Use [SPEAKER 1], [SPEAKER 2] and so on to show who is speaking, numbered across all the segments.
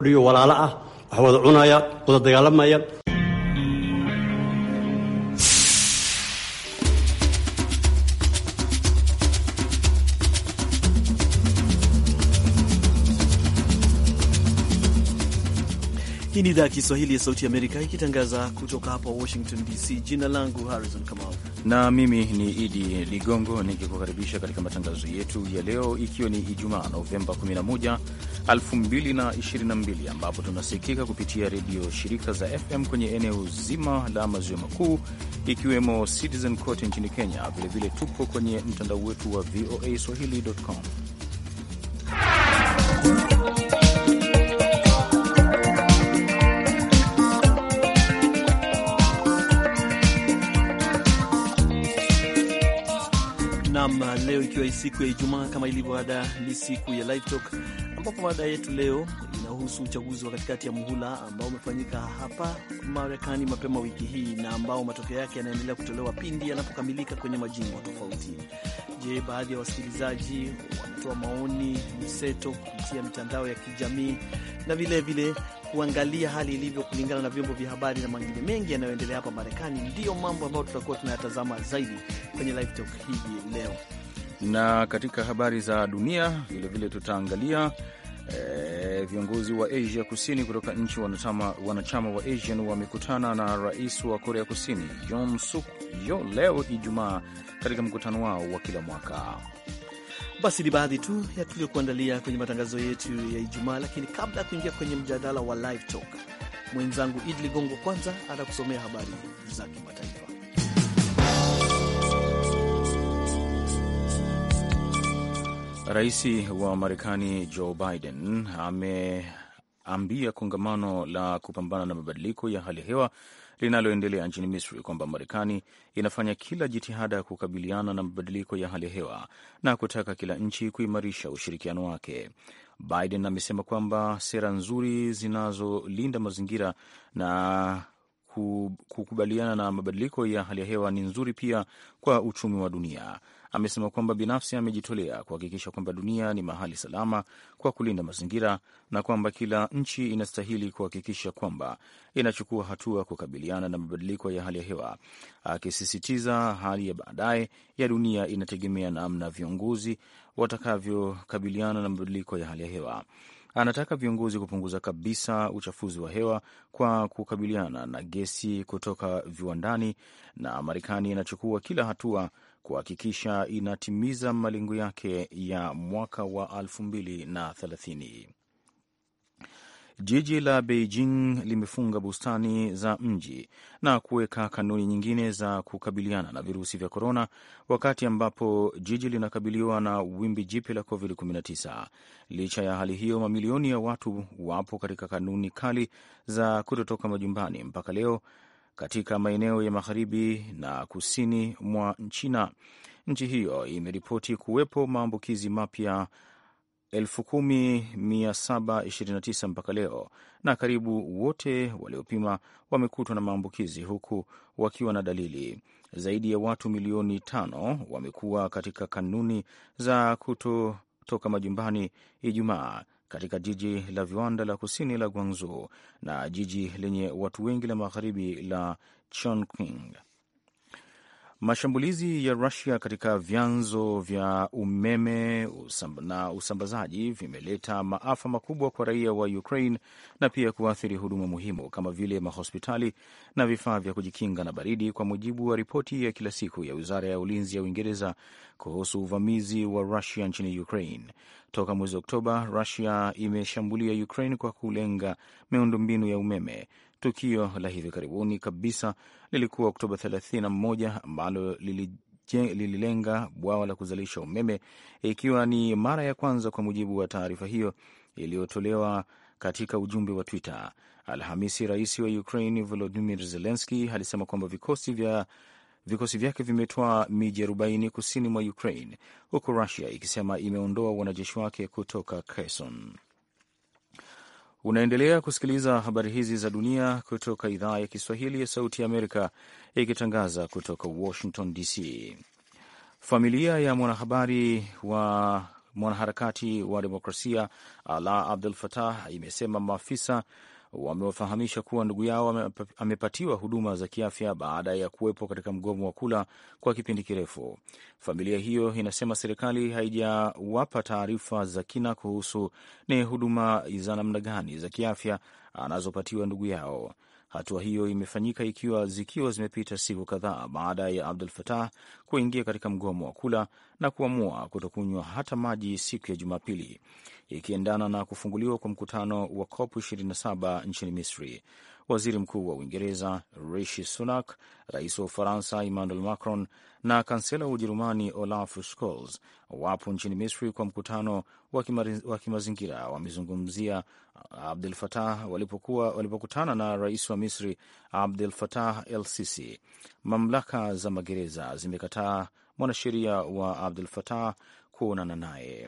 [SPEAKER 1] walaalo ah wax wada cunaya wada dagaalamaya
[SPEAKER 2] Hii ni idhaa ya Kiswahili ya Sauti Amerika ikitangaza kutoka hapa Washington DC. Jina langu Harrison Kamau
[SPEAKER 3] na mimi ni Idi Ligongo nikikukaribisha katika matangazo yetu ya leo, ikiwa ni Ijumaa Novemba 11, 2022 ambapo tunasikika kupitia redio shirika za FM kwenye eneo zima la maziwa makuu ikiwemo Citizen kote nchini Kenya. Vilevile tupo kwenye mtandao wetu wa VOA swahili.com.
[SPEAKER 2] Nam, leo ikiwa siku ya Ijumaa, kama ilivyo ada, ni siku ya Live Talk, ambapo mada yetu leo inahusu uchaguzi wa katikati ya muhula ambao umefanyika hapa Marekani mapema wiki hii na ambao matokeo yake yanaendelea kutolewa pindi yanapokamilika kwenye majimbo tofauti. Je, baadhi ya wasikilizaji wanatoa maoni mseto kupitia mitandao ya kijamii na vilevile kuangalia hali ilivyo kulingana na vyombo vya habari na mengine mengi yanayoendelea hapa Marekani. Ndiyo mambo ambayo tutakuwa tunayatazama zaidi kwenye Live Talk hivi leo,
[SPEAKER 3] na katika habari za dunia vilevile tutaangalia E, viongozi wa Asia Kusini kutoka nchi wanachama, wanachama wa ASEAN wamekutana na rais wa Korea Kusini Yoon Suk Yeol leo Ijumaa katika mkutano wao wa kila mwaka.
[SPEAKER 2] Basi ni baadhi tu ya tuliokuandalia kwenye matangazo yetu ya Ijumaa, lakini kabla ya kuingia kwenye mjadala wa Live Talk, mwenzangu Idi Ligongo kwanza atakusomea habari za kimataifa.
[SPEAKER 3] Rais wa Marekani Joe Biden ameambia kongamano la kupambana na mabadiliko ya hali ya hewa linaloendelea nchini Misri kwamba Marekani inafanya kila jitihada ya kukabiliana na mabadiliko ya hali ya hewa na kutaka kila nchi kuimarisha ushirikiano wake. Biden amesema kwamba sera nzuri zinazolinda mazingira na kukubaliana na mabadiliko ya hali ya hewa ni nzuri pia kwa uchumi wa dunia. Amesema kwamba binafsi amejitolea kuhakikisha kwamba dunia ni mahali salama kwa kulinda mazingira na kwamba kila nchi inastahili kuhakikisha kwamba inachukua hatua kukabiliana na mabadiliko ya hali ya hewa, akisisitiza hali ya baadaye ya dunia inategemea namna viongozi watakavyokabiliana na mabadiliko ya hali ya hewa. Anataka viongozi kupunguza kabisa uchafuzi wa hewa kwa kukabiliana na gesi kutoka viwandani, na Marekani inachukua kila hatua kuhakikisha inatimiza malengo yake ya mwaka wa 2030. Jiji la Beijing limefunga bustani za mji na kuweka kanuni nyingine za kukabiliana na virusi vya korona, wakati ambapo jiji linakabiliwa na wimbi jipya la COVID-19. Licha ya hali hiyo, mamilioni ya watu wapo katika kanuni kali za kutotoka majumbani mpaka leo katika maeneo ya magharibi na kusini mwa China. Nchi hiyo imeripoti kuwepo maambukizi mapya 10729 mpaka leo, na karibu wote waliopima wamekutwa na maambukizi huku wakiwa na dalili. Zaidi ya watu milioni tano wamekuwa katika kanuni za kutotoka majumbani Ijumaa katika jiji la viwanda la kusini la Guangzhou na jiji lenye watu wengi la magharibi la Chongqing. Mashambulizi ya Rusia katika vyanzo vya umeme na usambazaji vimeleta maafa makubwa kwa raia wa Ukraine na pia kuathiri huduma muhimu kama vile mahospitali na vifaa vya kujikinga na baridi, kwa mujibu wa ripoti ya kila siku ya wizara ya ulinzi ya Uingereza kuhusu uvamizi wa Rusia nchini Ukraine. Toka mwezi Oktoba, Rusia imeshambulia Ukraine kwa kulenga miundombinu ya umeme. Tukio la hivi karibuni kabisa lilikuwa Oktoba 31 ambalo lililenga bwawa la kuzalisha umeme, ikiwa ni mara ya kwanza, kwa mujibu wa taarifa hiyo iliyotolewa katika ujumbe wa Twitter Alhamisi. Rais wa Ukraine Volodymyr Zelensky alisema kwamba vikosi vya vikosi vyake vimetoa miji 40 kusini mwa Ukraine, huku Rusia ikisema imeondoa wanajeshi wake kutoka Kherson. Unaendelea kusikiliza habari hizi za dunia kutoka idhaa ya Kiswahili ya Sauti ya Amerika ikitangaza kutoka Washington DC. Familia ya mwanahabari wa mwanaharakati wa demokrasia Ala Abdul Fatah imesema maafisa wamewafahamisha kuwa ndugu yao amepatiwa huduma za kiafya baada ya kuwepo katika mgomo wa kula kwa kipindi kirefu. Familia hiyo inasema serikali haijawapa taarifa za kina kuhusu ni huduma za namna gani za kiafya anazopatiwa ndugu yao. Hatua hiyo imefanyika ikiwa zikiwa zimepita siku kadhaa baada ya Abdul Fatah kuingia katika mgomo wa kula na kuamua kutokunywa hata maji siku ya Jumapili, ikiendana na kufunguliwa kwa mkutano wa COP 27 nchini Misri. Waziri Mkuu wa Uingereza Rishi Sunak, rais wa Ufaransa Emmanuel Macron na kansela wa Ujerumani Olaf Scholz wapo nchini Misri kwa mkutano wa kimazingira. Wamezungumzia Abdul Fatah walipokuwa walipokutana na rais wa Misri Abdul Fatah El Sisi. Mamlaka za magereza zimekataa mwanasheria wa Abdul Fatah kuonana naye.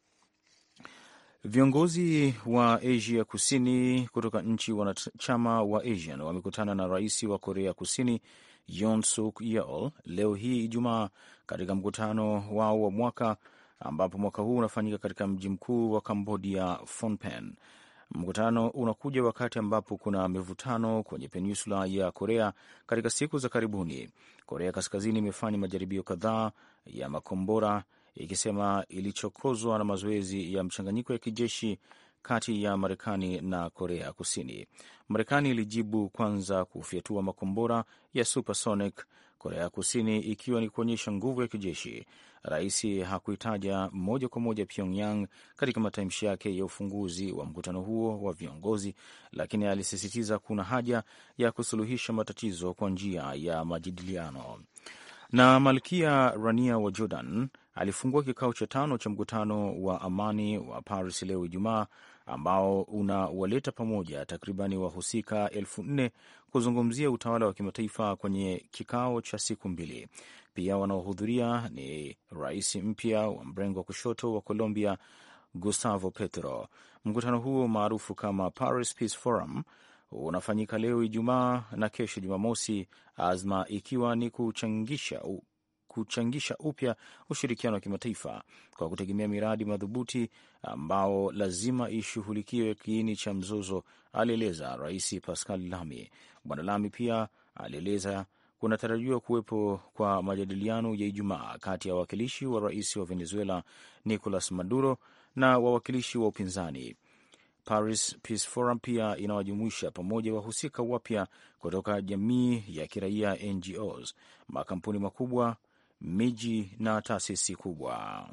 [SPEAKER 3] Viongozi wa Asia Kusini kutoka nchi wanachama wa ASEAN wamekutana na rais wa Korea Kusini Yoon Suk Yeol leo hii Ijumaa katika mkutano wao wa mwaka ambapo mwaka huu unafanyika katika mji mkuu wa Cambodia, Phnom Penh. Mkutano unakuja wakati ambapo kuna mivutano kwenye peninsula ya Korea. Katika siku za karibuni, Korea Kaskazini imefanya majaribio kadhaa ya makombora ikisema ilichokozwa na mazoezi ya mchanganyiko ya kijeshi kati ya Marekani na Korea Kusini. Marekani ilijibu kwanza kufyatua makombora ya supersonic, Korea Kusini ikiwa ni kuonyesha nguvu ya kijeshi. Rais hakuitaja moja kwa moja Pyongyang katika matamshi yake ya ufunguzi wa mkutano huo wa viongozi, lakini alisisitiza kuna haja ya kusuluhisha matatizo kwa njia ya majadiliano. Na Malkia Rania wa Jordan alifungua kikao cha tano cha mkutano wa amani wa Paris leo Ijumaa, ambao unawaleta pamoja takribani wahusika elfu nne kuzungumzia utawala wa kimataifa kwenye kikao cha siku mbili. Pia wanaohudhuria ni rais mpya wa mrengo wa kushoto wa Colombia, Gustavo Petro. Mkutano huo maarufu kama Paris Peace Forum unafanyika leo Ijumaa na kesho Jumamosi, azma ikiwa ni kuchangisha kuchangisha upya ushirikiano wa kimataifa kwa kutegemea miradi madhubuti ambao lazima ishughulikiwe kiini cha mzozo, alieleza Rais Pascal Lamy. Bwana Lamy pia alieleza kunatarajiwa kuwepo kwa majadiliano ya Ijumaa kati ya wawakilishi wa rais wa Venezuela Nicolas Maduro na wawakilishi wa upinzani. Paris Peace Forum pia inawajumuisha pamoja wahusika wapya kutoka jamii ya kiraia, NGOs, makampuni makubwa, miji na taasisi kubwa.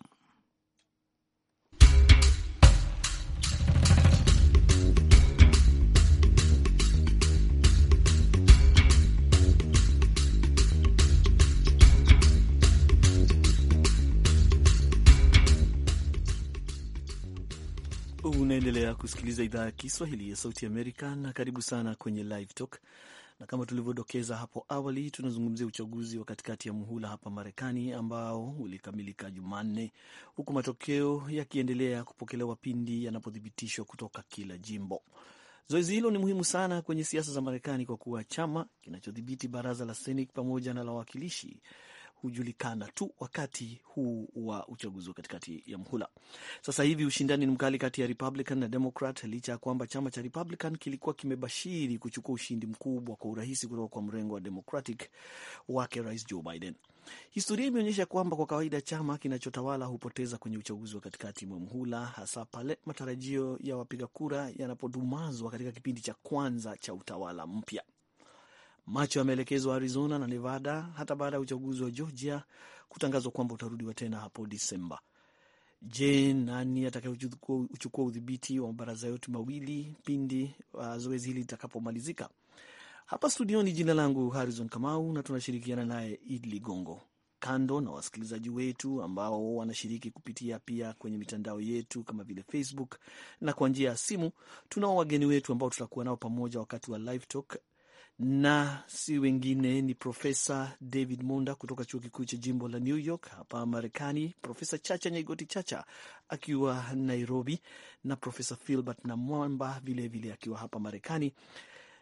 [SPEAKER 2] Unaendelea kusikiliza idhaa ya Kiswahili ya Sauti Amerika, na karibu sana kwenye Live Talk. Na kama tulivyodokeza hapo awali, tunazungumzia uchaguzi wa katikati ya muhula hapa Marekani ambao ulikamilika Jumanne, huku matokeo yakiendelea kupokelewa pindi yanapothibitishwa kutoka kila jimbo. Zoezi hilo ni muhimu sana kwenye siasa za Marekani kwa kuwa chama kinachodhibiti baraza la Senate pamoja na la wawakilishi hujulikana tu wakati huu wa uchaguzi wa katikati ya mhula. Sasa hivi ushindani ni mkali kati ya Republican na Democrat, licha ya kwamba chama cha Republican kilikuwa kimebashiri kuchukua ushindi mkubwa kwa urahisi kutoka kwa mrengo wa Democratic wake Rais Joe Biden. Historia imeonyesha kwamba kwa kawaida chama kinachotawala hupoteza kwenye uchaguzi wa katikati mwa mhula, hasa pale matarajio ya wapiga kura yanapodumazwa katika kipindi cha kwanza cha utawala mpya. Macho yameelekezwa Arizona na Nevada hata baada ya uchaguzi wa Georgia kutangazwa kwamba utarudiwa tena hapo Disemba. Je, nani atakayechukua udhibiti wa mabaraza yote mawili pindi uh, zoezi hili litakapomalizika? Hapa studioni, jina langu Harrison Kamau na tunashirikiana naye Id Ligongo. Kando na wasikilizaji wetu ambao wanashiriki kupitia pia kwenye mitandao yetu kama vile Facebook na kwa njia ya simu, tunao wageni wetu ambao tutakuwa nao pamoja wakati wa live talk na si wengine ni Profesa David Monda kutoka chuo kikuu cha jimbo la New York hapa Marekani, Profesa Chacha Nyaigoti Chacha akiwa Nairobi, na Profesa Filbert na Mwamba vilevile akiwa hapa Marekani.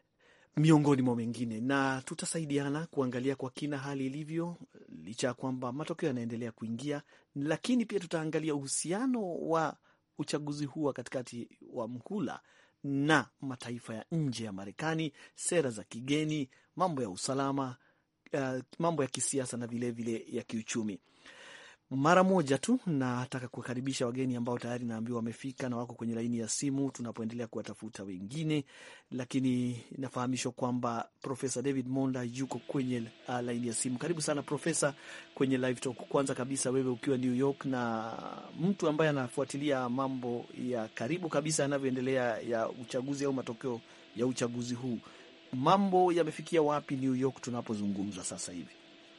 [SPEAKER 2] miongoni mwa mengine, na tutasaidiana kuangalia kwa kina hali ilivyo, licha ya kwamba matokeo yanaendelea kuingia, lakini pia tutaangalia uhusiano wa uchaguzi huu wa katikati wa mhula na mataifa ya nje ya Marekani, sera za kigeni, mambo ya usalama, uh, mambo ya kisiasa na vilevile vile ya kiuchumi. Mara moja tu nataka kuwakaribisha wageni ambao tayari naambiwa wamefika na wako kwenye laini ya simu, tunapoendelea kuwatafuta wengine, lakini nafahamishwa kwamba Profesa David Monda yuko kwenye uh, laini ya simu. Karibu sana Profesa kwenye Live Talk. Kwanza kabisa, wewe ukiwa New York na mtu ambaye anafuatilia mambo ya karibu kabisa yanavyoendelea ya uchaguzi au matokeo ya uchaguzi huu, mambo yamefikia wapi New York tunapozungumza sasa hivi?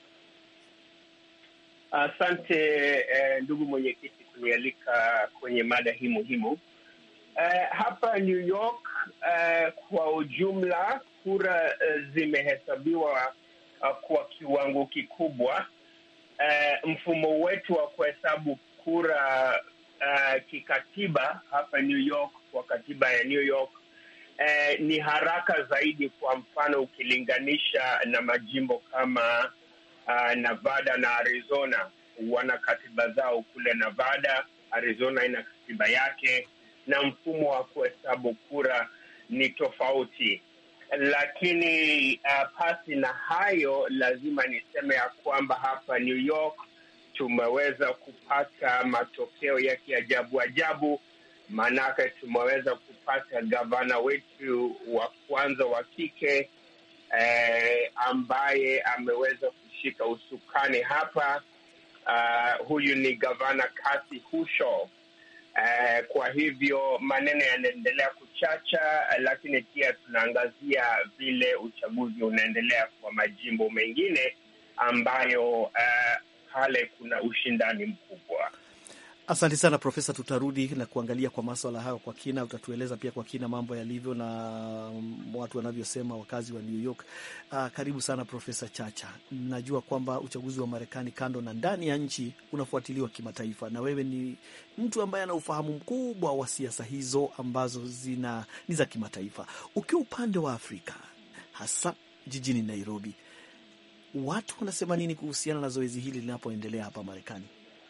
[SPEAKER 4] Asante eh, ndugu mwenyekiti kunialika kwenye mada hii muhimu. Eh, hapa New York eh, kwa ujumla kura eh, zimehesabiwa uh, kwa kiwango kikubwa. Eh, mfumo wetu wa kuhesabu kura uh, kikatiba hapa New York, kwa katiba ya New York eh, ni haraka zaidi, kwa mfano ukilinganisha na majimbo kama Uh, Nevada na Arizona wana katiba zao kule Nevada. Arizona ina katiba yake na mfumo wa kuhesabu kura ni tofauti, lakini uh, pasi na hayo, lazima niseme ya kwamba hapa New York tumeweza kupata matokeo ya kiajabu ajabu, maanake tumeweza kupata gavana wetu wa kwanza wa kike eh, ambaye ameweza kushika usukani hapa. Uh, huyu ni gavana Kathy Hochul. Uh, kwa hivyo maneno yanaendelea kuchacha, lakini pia tunaangazia vile uchaguzi unaendelea kwa majimbo mengine ambayo pale uh, kuna ushindani mkubwa.
[SPEAKER 2] Asante sana Profesa, tutarudi na kuangalia kwa maswala hayo kwa kina. Utatueleza pia kwa kina mambo yalivyo na watu wanavyosema wakazi wa New York. Uh, karibu sana Profesa Chacha. Najua kwamba uchaguzi wa Marekani kando na ndani ya nchi unafuatiliwa kimataifa, na wewe ni mtu ambaye ana ufahamu mkubwa wa siasa hizo ambazo zina ni za kimataifa. Ukiwa upande wa Afrika, hasa jijini Nairobi, watu wanasema nini kuhusiana na zoezi hili linapoendelea hapa Marekani?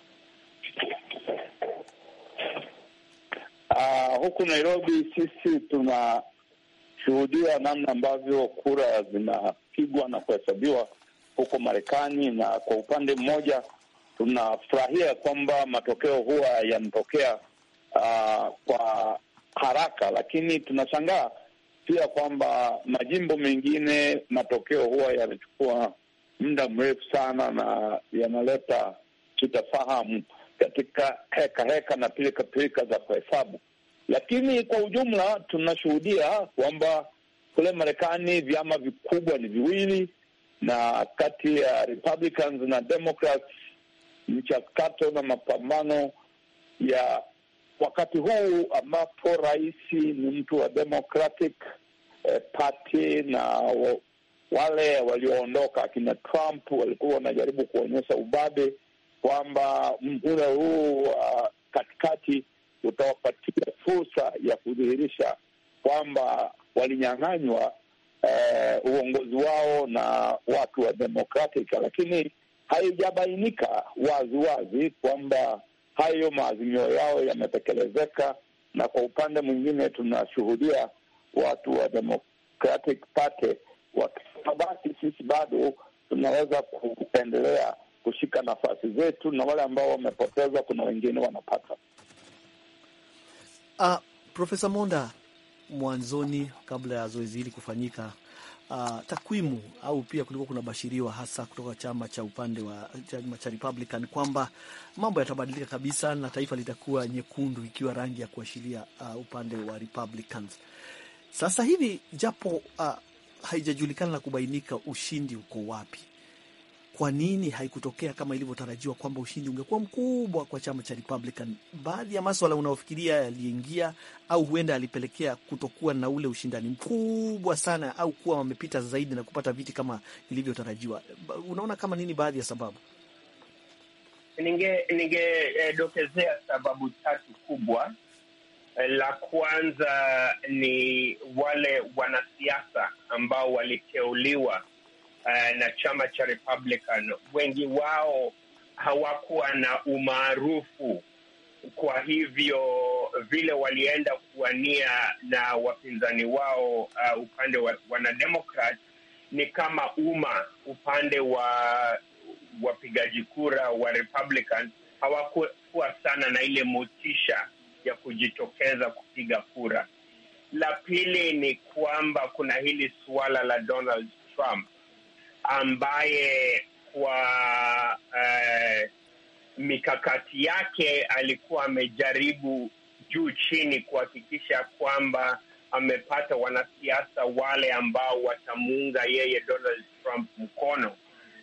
[SPEAKER 5] Uh, huku Nairobi sisi tunashuhudia namna ambavyo kura zinapigwa na kuhesabiwa huko Marekani, na kwa upande mmoja tunafurahia kwamba matokeo huwa yanatokea uh, kwa haraka, lakini tunashangaa pia kwamba majimbo mengine matokeo huwa yanachukua muda mrefu sana na yanaleta sitafahamu katika heka heka na pilika pilika za kuhesabu, lakini kwa ujumla tunashuhudia kwamba kule Marekani vyama vikubwa ni viwili, na kati ya Republicans na Democrats mchakato na mapambano ya wakati huu ambapo rais ni mtu wa Democratic eh, Party na wale walioondoka akina Trump walikuwa wanajaribu kuonyesha ubabe kwamba mhula huu wa uh, katikati utawapatia fursa ya kudhihirisha kwamba walinyang'anywa uh, uongozi wao na watu wa Democratic, lakini haijabainika wazi wazi kwamba hayo maazimio yao yametekelezeka, na kwa upande mwingine tunashuhudia watu wa Democratic Party wakisema basi sisi bado tunaweza kuendelea kushika nafasi zetu, na wale ambao wamepoteza, kuna wengine wanapata.
[SPEAKER 2] Uh, Profesa Monda, mwanzoni kabla ya zoezi hili kufanyika, uh, takwimu au pia kulikuwa kuna bashiriwa hasa kutoka chama cha upande wa chama cha Republican kwamba mambo yatabadilika kabisa na taifa litakuwa nyekundu ikiwa rangi ya kuashiria uh, upande wa Republicans. Sasa hivi japo uh, haijajulikana na kubainika ushindi uko wapi kwa nini haikutokea kama ilivyotarajiwa kwamba ushindi ungekuwa mkubwa kwa chama cha Republican? Baadhi ya maswala unaofikiria yaliingia au huenda yalipelekea kutokuwa na ule ushindani mkubwa sana, au kuwa wamepita zaidi na kupata viti kama ilivyotarajiwa. Unaona kama nini baadhi ya sababu?
[SPEAKER 4] Ningedokezea ninge, eh, sababu tatu kubwa. La kwanza ni wale wanasiasa ambao waliteuliwa uh, na chama cha Republican. Wengi wao hawakuwa na umaarufu, kwa hivyo vile walienda kuwania na wapinzani wao uh, upande wa wanademokrat ni kama umma upande wa wapigaji kura wa Republican hawakuwa sana na ile motisha ya kujitokeza kupiga kura. La pili ni kwamba kuna hili suala la Donald Trump ambaye kwa uh, mikakati yake alikuwa amejaribu juu chini kuhakikisha kwamba amepata wanasiasa wale ambao watamuunga yeye Donald Trump mkono,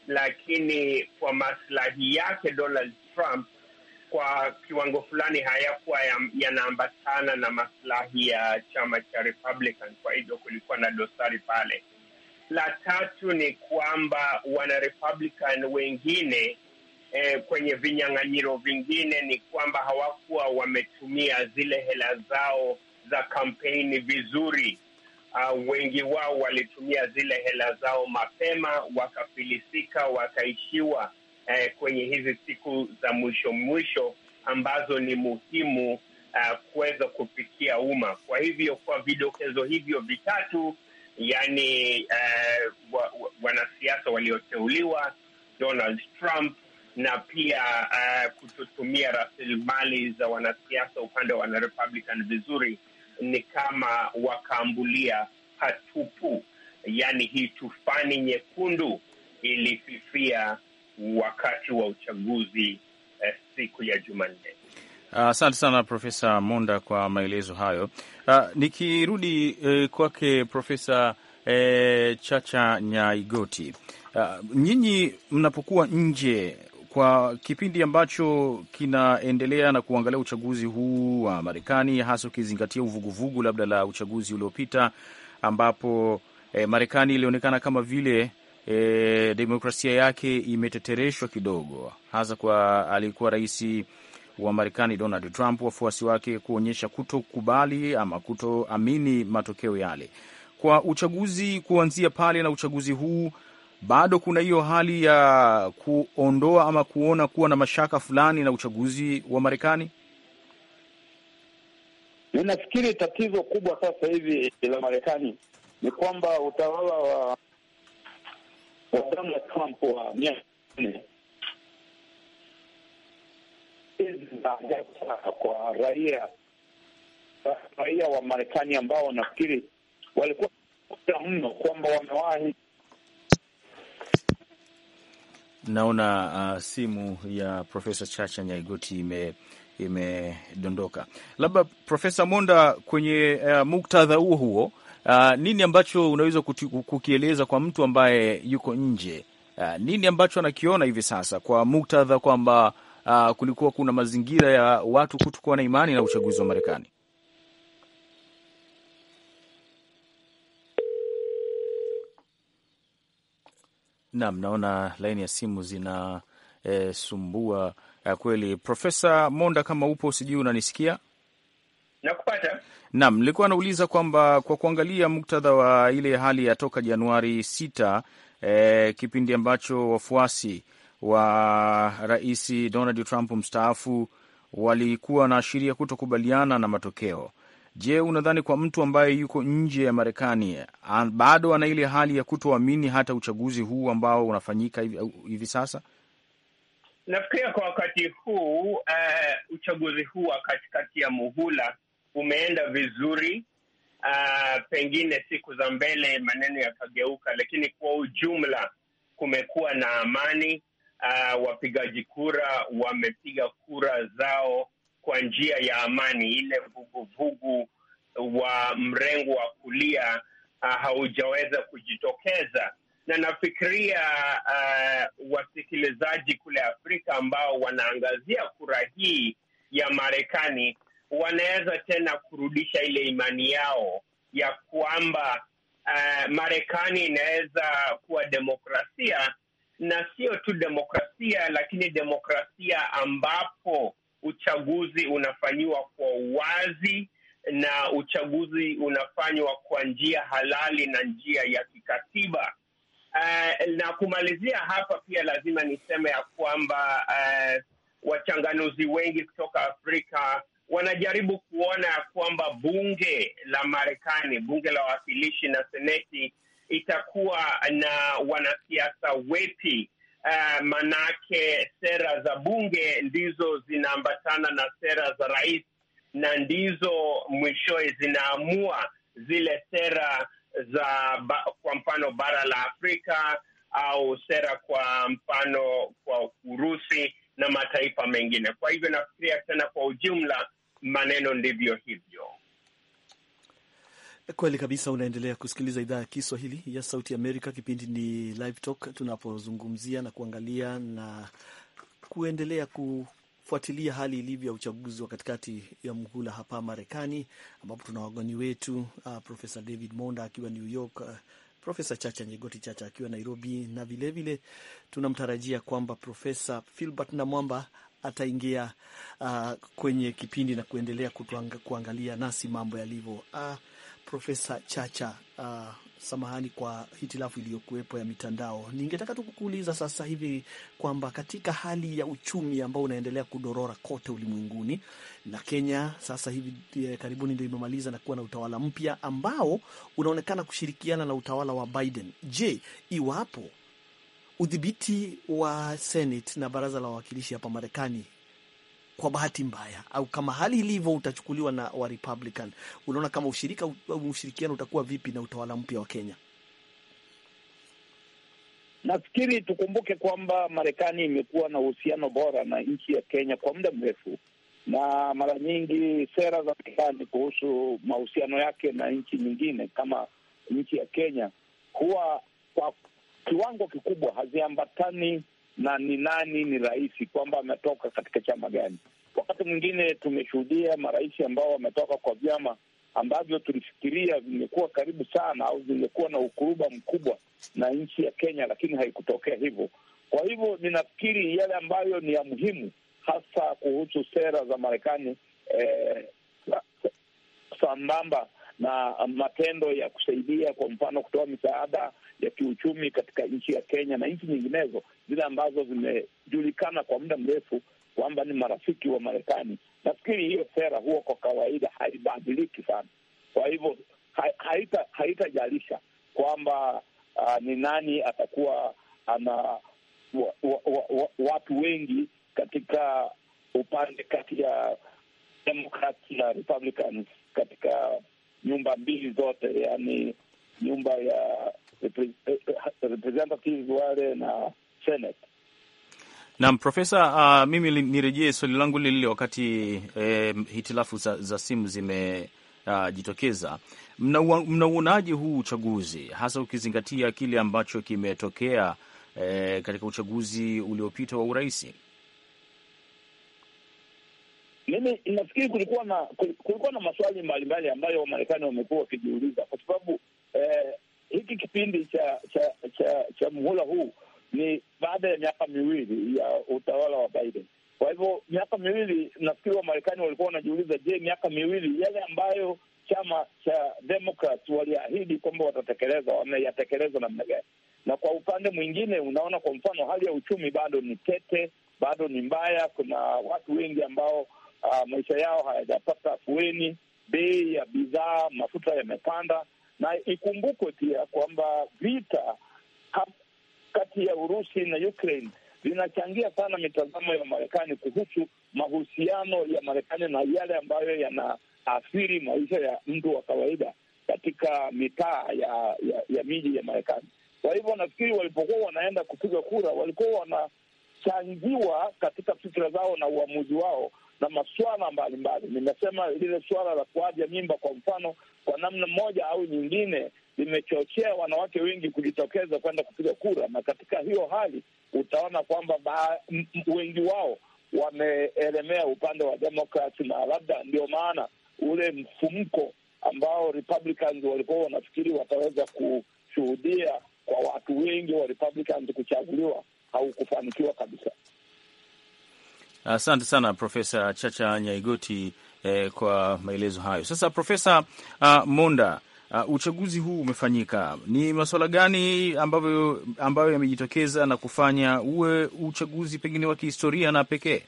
[SPEAKER 4] lakini kwa maslahi yake Donald Trump kwa kiwango fulani hayakuwa yanaambatana na maslahi ya chama cha Republican. Kwa hivyo kulikuwa na dosari pale. La tatu ni kwamba wana Republican wengine eh, kwenye vinyang'anyiro vingine ni kwamba hawakuwa wametumia zile hela zao za kampeni vizuri. Uh, wengi wao walitumia zile hela zao mapema, wakafilisika, wakaishiwa eh, kwenye hizi siku za mwisho mwisho ambazo ni muhimu uh, kuweza kufikia umma. Kwa hivyo kwa vidokezo hivyo vitatu, yani uh, wa, wa, wanasiasa walioteuliwa, Donald Trump na pia uh, kutotumia rasilimali za wanasiasa upande wa wanarepublican vizuri, ni kama wakaambulia hatupu, yaani hii tufani nyekundu ilififia wakati wa uchaguzi eh, siku ya Jumanne.
[SPEAKER 3] Asante uh, sana Profesa Monda kwa maelezo hayo. Uh, nikirudi uh, kwake Profesa uh, Chacha Nyaigoti, uh, nyinyi mnapokuwa nje kwa kipindi ambacho kinaendelea na kuangalia uchaguzi huu wa Marekani, hasa ukizingatia uvuguvugu labda la uchaguzi uliopita ambapo eh, Marekani ilionekana kama vile E, demokrasia yake imetetereshwa kidogo, hasa kwa alikuwa rais wa Marekani Donald Trump, wafuasi wake kuonyesha kutokubali ama kutoamini matokeo yale. Kwa uchaguzi kuanzia pale na uchaguzi huu, bado kuna hiyo hali ya kuondoa ama kuona kuwa na mashaka fulani na uchaguzi wa Marekani.
[SPEAKER 5] Ninafikiri tatizo kubwa sasa hivi la Marekani ni kwamba utawala wa wa Donald Trump wa miaka nne kwa raia raia wa Marekani ambao nafikiri walikuwa mno kwamba wamewahi.
[SPEAKER 3] Naona uh, simu ya Profesa Chacha Nyaigoti ime imedondoka. Labda Profesa Monda, kwenye uh, muktadha huo huo Uh, nini ambacho unaweza kukieleza kwa mtu ambaye yuko nje? Uh, nini ambacho anakiona hivi sasa kwa muktadha kwamba uh, kulikuwa kuna mazingira ya watu kutokuwa na imani na uchaguzi wa Marekani? Naam, naona laini ya simu zinasumbua eh, kweli. Profesa Monda, kama upo, sijui unanisikia?
[SPEAKER 4] Nakupata.
[SPEAKER 3] Naam, nilikuwa nauliza kwamba kwa kuangalia muktadha wa ile hali ya toka Januari sita, eh, kipindi ambacho wafuasi wa Rais Donald Trump mstaafu walikuwa wanaashiria kutokubaliana na matokeo. Je, unadhani kwa mtu ambaye yuko nje ya Marekani bado ana ile hali ya kutoamini hata uchaguzi huu ambao unafanyika hivi, hivi sasa?
[SPEAKER 4] Nafikiria kwa wakati huu uh, uchaguzi huu wa katikati ya muhula umeenda vizuri. Uh, pengine siku za mbele maneno yakageuka, lakini kwa ujumla kumekuwa na amani. Uh, wapigaji kura wamepiga kura zao kwa njia ya amani. Ile vuguvugu wa mrengo wa kulia uh, haujaweza kujitokeza, na nafikiria uh, wasikilizaji kule Afrika ambao wanaangazia kura hii ya Marekani wanaweza tena kurudisha ile imani yao ya kwamba uh, Marekani inaweza kuwa demokrasia na sio tu demokrasia, lakini demokrasia ambapo uchaguzi unafanyiwa kwa uwazi na uchaguzi unafanywa kwa njia halali na njia ya kikatiba. Uh, na kumalizia hapa pia lazima niseme ya kwamba uh, wachanganuzi wengi kutoka Afrika wanajaribu kuona ya kwamba bunge la Marekani, bunge la wawakilishi na seneti itakuwa na wanasiasa wepi. Uh, manake sera za bunge ndizo zinaambatana na sera za rais na ndizo mwishowe zinaamua zile sera za ba, kwa mfano bara la Afrika au sera kwa mfano kwa Urusi na mataifa mengine. Kwa hivyo nafikiria tena kwa ujumla maneno ndivyo hivyo.
[SPEAKER 2] Kweli kabisa. Unaendelea kusikiliza idhaa ya Kiswahili ya Sauti Amerika. Kipindi ni Live Talk, tunapozungumzia na kuangalia na kuendelea kufuatilia hali ilivyo ya uchaguzi wa katikati ya muhula hapa Marekani, ambapo tuna wageni wetu uh, Profesa David Monda akiwa New York, uh, Profesa Chacha Nyegoti Chacha akiwa Nairobi, na vilevile tunamtarajia kwamba Profesa Filbert Namwamba ataingia uh, kwenye kipindi na kuendelea kutuanga, kuangalia nasi mambo yalivyo. Uh, Profesa Chacha, uh, samahani kwa hitilafu iliyokuwepo ya mitandao. Ningetaka tu kukuuliza sasa hivi kwamba katika hali ya uchumi ambao unaendelea kudorora kote ulimwenguni na Kenya sasa hivi eh, karibuni ndio imemaliza na kuwa na utawala mpya ambao unaonekana kushirikiana na utawala wa Biden. Je, iwapo udhibiti wa Senate na baraza la wawakilishi hapa Marekani kwa bahati mbaya au kama hali ilivyo utachukuliwa na wa Republican, unaona kama ushirika au ushirikiano utakuwa vipi na utawala mpya wa Kenya?
[SPEAKER 5] Nafikiri tukumbuke kwamba Marekani imekuwa na uhusiano bora na nchi ya Kenya kwa muda mrefu, na mara nyingi sera za Marekani kuhusu mahusiano yake na nchi nyingine kama nchi ya Kenya huwa kwa kiwango kikubwa haziambatani na ni nani ni rais, kwamba ametoka katika chama gani. Wakati mwingine tumeshuhudia marais ambao wametoka kwa vyama ambavyo tulifikiria vimekuwa karibu sana au vimekuwa na ukuruba mkubwa na nchi ya Kenya, lakini haikutokea hivyo. Kwa hivyo ninafikiri yale ambayo ni ya muhimu hasa kuhusu sera za Marekani eh, sambamba na matendo ya kusaidia, kwa mfano kutoa misaada ya kiuchumi katika nchi ya Kenya na nchi nyinginezo zile ambazo zimejulikana kwa muda mrefu kwamba ni marafiki wa Marekani. Nafikiri hiyo sera huwa kwa kawaida haibadiliki sana. Kwa hivyo haita haitajalisha kwamba uh, ni nani atakuwa ana wa, wa, wa, wa, watu wengi katika upande kati ya Democrats na Republicans katika nyumba mbili zote, yaani nyumba ya representatives wale na Senate.
[SPEAKER 3] Naam, Profesa, uh, mimi nirejee swali langu lile lile wakati eh, hitilafu za, za simu zimejitokeza. Uh, mnauonaje huu uchaguzi hasa ukizingatia kile ambacho kimetokea eh, katika uchaguzi uliopita wa urais?
[SPEAKER 5] Mimi nafikiri kulikuwa na kulikuwa na maswali mbalimbali ambayo Wamarekani wamekuwa wakijiuliza kwa sababu eh, hiki kipindi cha cha cha, cha muhula huu ni baada ya miaka miwili ya utawala wa Biden. Kwa hivyo miaka miwili, nafikiri Wamarekani walikuwa wanajiuliza, je, miaka miwili yale ambayo chama cha Democrats waliahidi kwamba watatekeleza, wameyatekeleza namna gani? Na kwa upande mwingine, unaona kwa mfano hali ya uchumi bado ni tete, bado ni mbaya. Kuna watu wengi ambao uh, maisha yao hayajapata afueni, bei ya bidhaa, mafuta yamepanda, na ikumbukwe pia kwamba vita kati ya Urusi na Ukraine vinachangia sana mitazamo ya Marekani kuhusu mahusiano ya Marekani na yale ambayo yanaathiri maisha ya mtu wa kawaida katika mitaa ya, ya, ya miji ya Marekani. Kwa hivyo nafikiri walipokuwa wanaenda kupiga kura walikuwa wanachangiwa katika fikira zao na uamuzi wao na masuala mbalimbali. Nimesema lile suala la kuaja mimba kwa mfano, kwa namna moja au nyingine limechochea wanawake wengi kujitokeza kwenda kupiga kura, na katika hiyo hali utaona kwamba wengi wao wameelemea upande wa Democrats, na labda ndio maana ule mfumko ambao Republicans walikuwa wanafikiri wataweza kushuhudia kwa watu wengi wa Republicans kuchaguliwa haukufanikiwa kabisa.
[SPEAKER 3] Asante sana Profesa Chacha Nyaigoti eh, kwa maelezo hayo. Sasa Profesa uh, Monda, uh, uchaguzi huu umefanyika, ni masuala gani ambayo, ambayo yamejitokeza na kufanya uwe uchaguzi pengine wa kihistoria na pekee?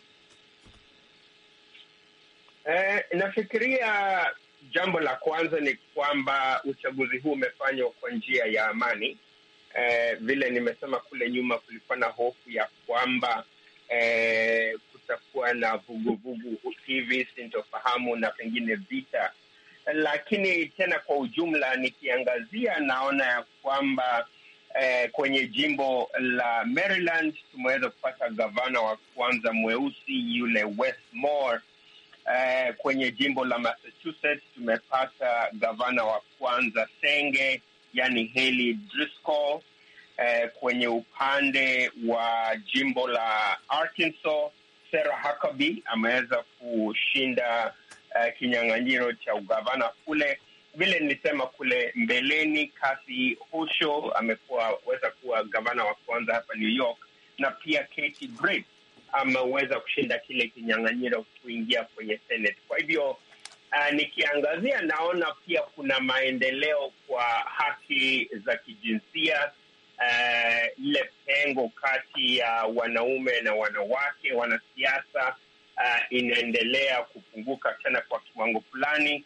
[SPEAKER 4] Eh, nafikiria jambo la kwanza ni kwamba uchaguzi huu umefanywa kwa njia ya amani. Eh, vile nimesema kule nyuma, kulikuwa na hofu ya kwamba eh, kutakuwa na vuguvugu hivi, sintofahamu na pengine vita, lakini tena kwa ujumla nikiangazia, naona ya kwamba eh, kwenye jimbo la Maryland tumeweza kupata gavana wa kwanza mweusi yule Westmore. Uh, kwenye jimbo la Massachusetts tumepata gavana wa kwanza Senge, yani Haley Driscoll. Uh, kwenye upande wa jimbo la Arkansas Sarah Huckabee ameweza kushinda uh, kinyang'anyiro cha ugavana kule. Vile nilisema kule mbeleni, Kathy Hochul amekuwa weza kuwa gavana wa kwanza hapa New York, na pia Katie Britt ameweza kushinda kile kinyang'anyiro kuingia kwenye Senate. Kwa hivyo uh, nikiangazia naona pia kuna maendeleo kwa haki za kijinsia. Uh, ile pengo kati ya uh, wanaume na wanawake wanasiasa uh, inaendelea kupunguka tena kwa kiwango fulani.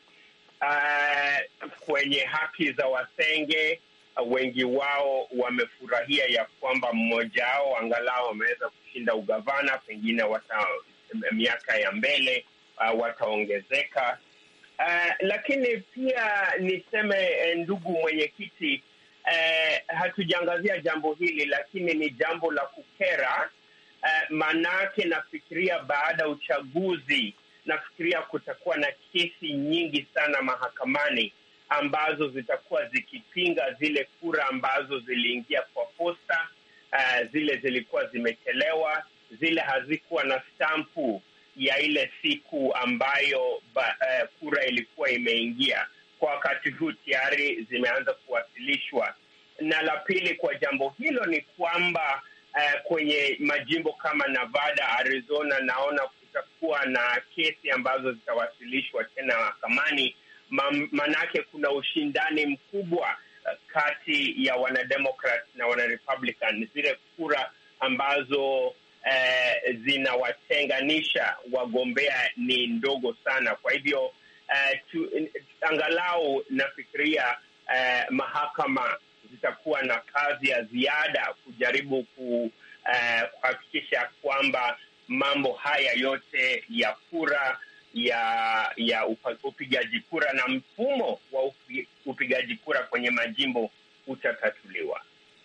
[SPEAKER 4] Uh, kwenye haki za wasenge uh, wengi wao wamefurahia ya kwamba mmoja wao angalau wameweza kushinda ugavana, pengine wata miaka ya mbele uh, wataongezeka. Uh, lakini pia niseme ndugu mwenyekiti, uh, hatujaangazia jambo hili, lakini ni jambo la kukera. Uh, maanake nafikiria baada ya uchaguzi, nafikiria kutakuwa na kesi nyingi sana mahakamani ambazo zitakuwa zikipinga zile kura ambazo ziliingia kwa posta. Uh, zile zilikuwa zimechelewa, zile hazikuwa na stampu ya ile siku ambayo ba, uh, kura ilikuwa imeingia. Kwa wakati huu tayari zimeanza kuwasilishwa. Na la pili kwa jambo hilo ni kwamba uh, kwenye majimbo kama Nevada, Arizona, naona kutakuwa na kesi ambazo zitawasilishwa tena mahakamani, manake kuna ushindani mkubwa kati ya wanademokrat na wanarepublican, zile kura ambazo eh, zinawatenganisha wagombea ni ndogo sana. Kwa hivyo eh, tu, angalau nafikiria eh, mahakama zitakuwa na kazi ya ziada kujaribu kuhakikisha eh, kwamba mambo haya yote ya kura ya ya upigaji kura na mfumo wa upigaji kura kwenye majimbo utatatuliwa.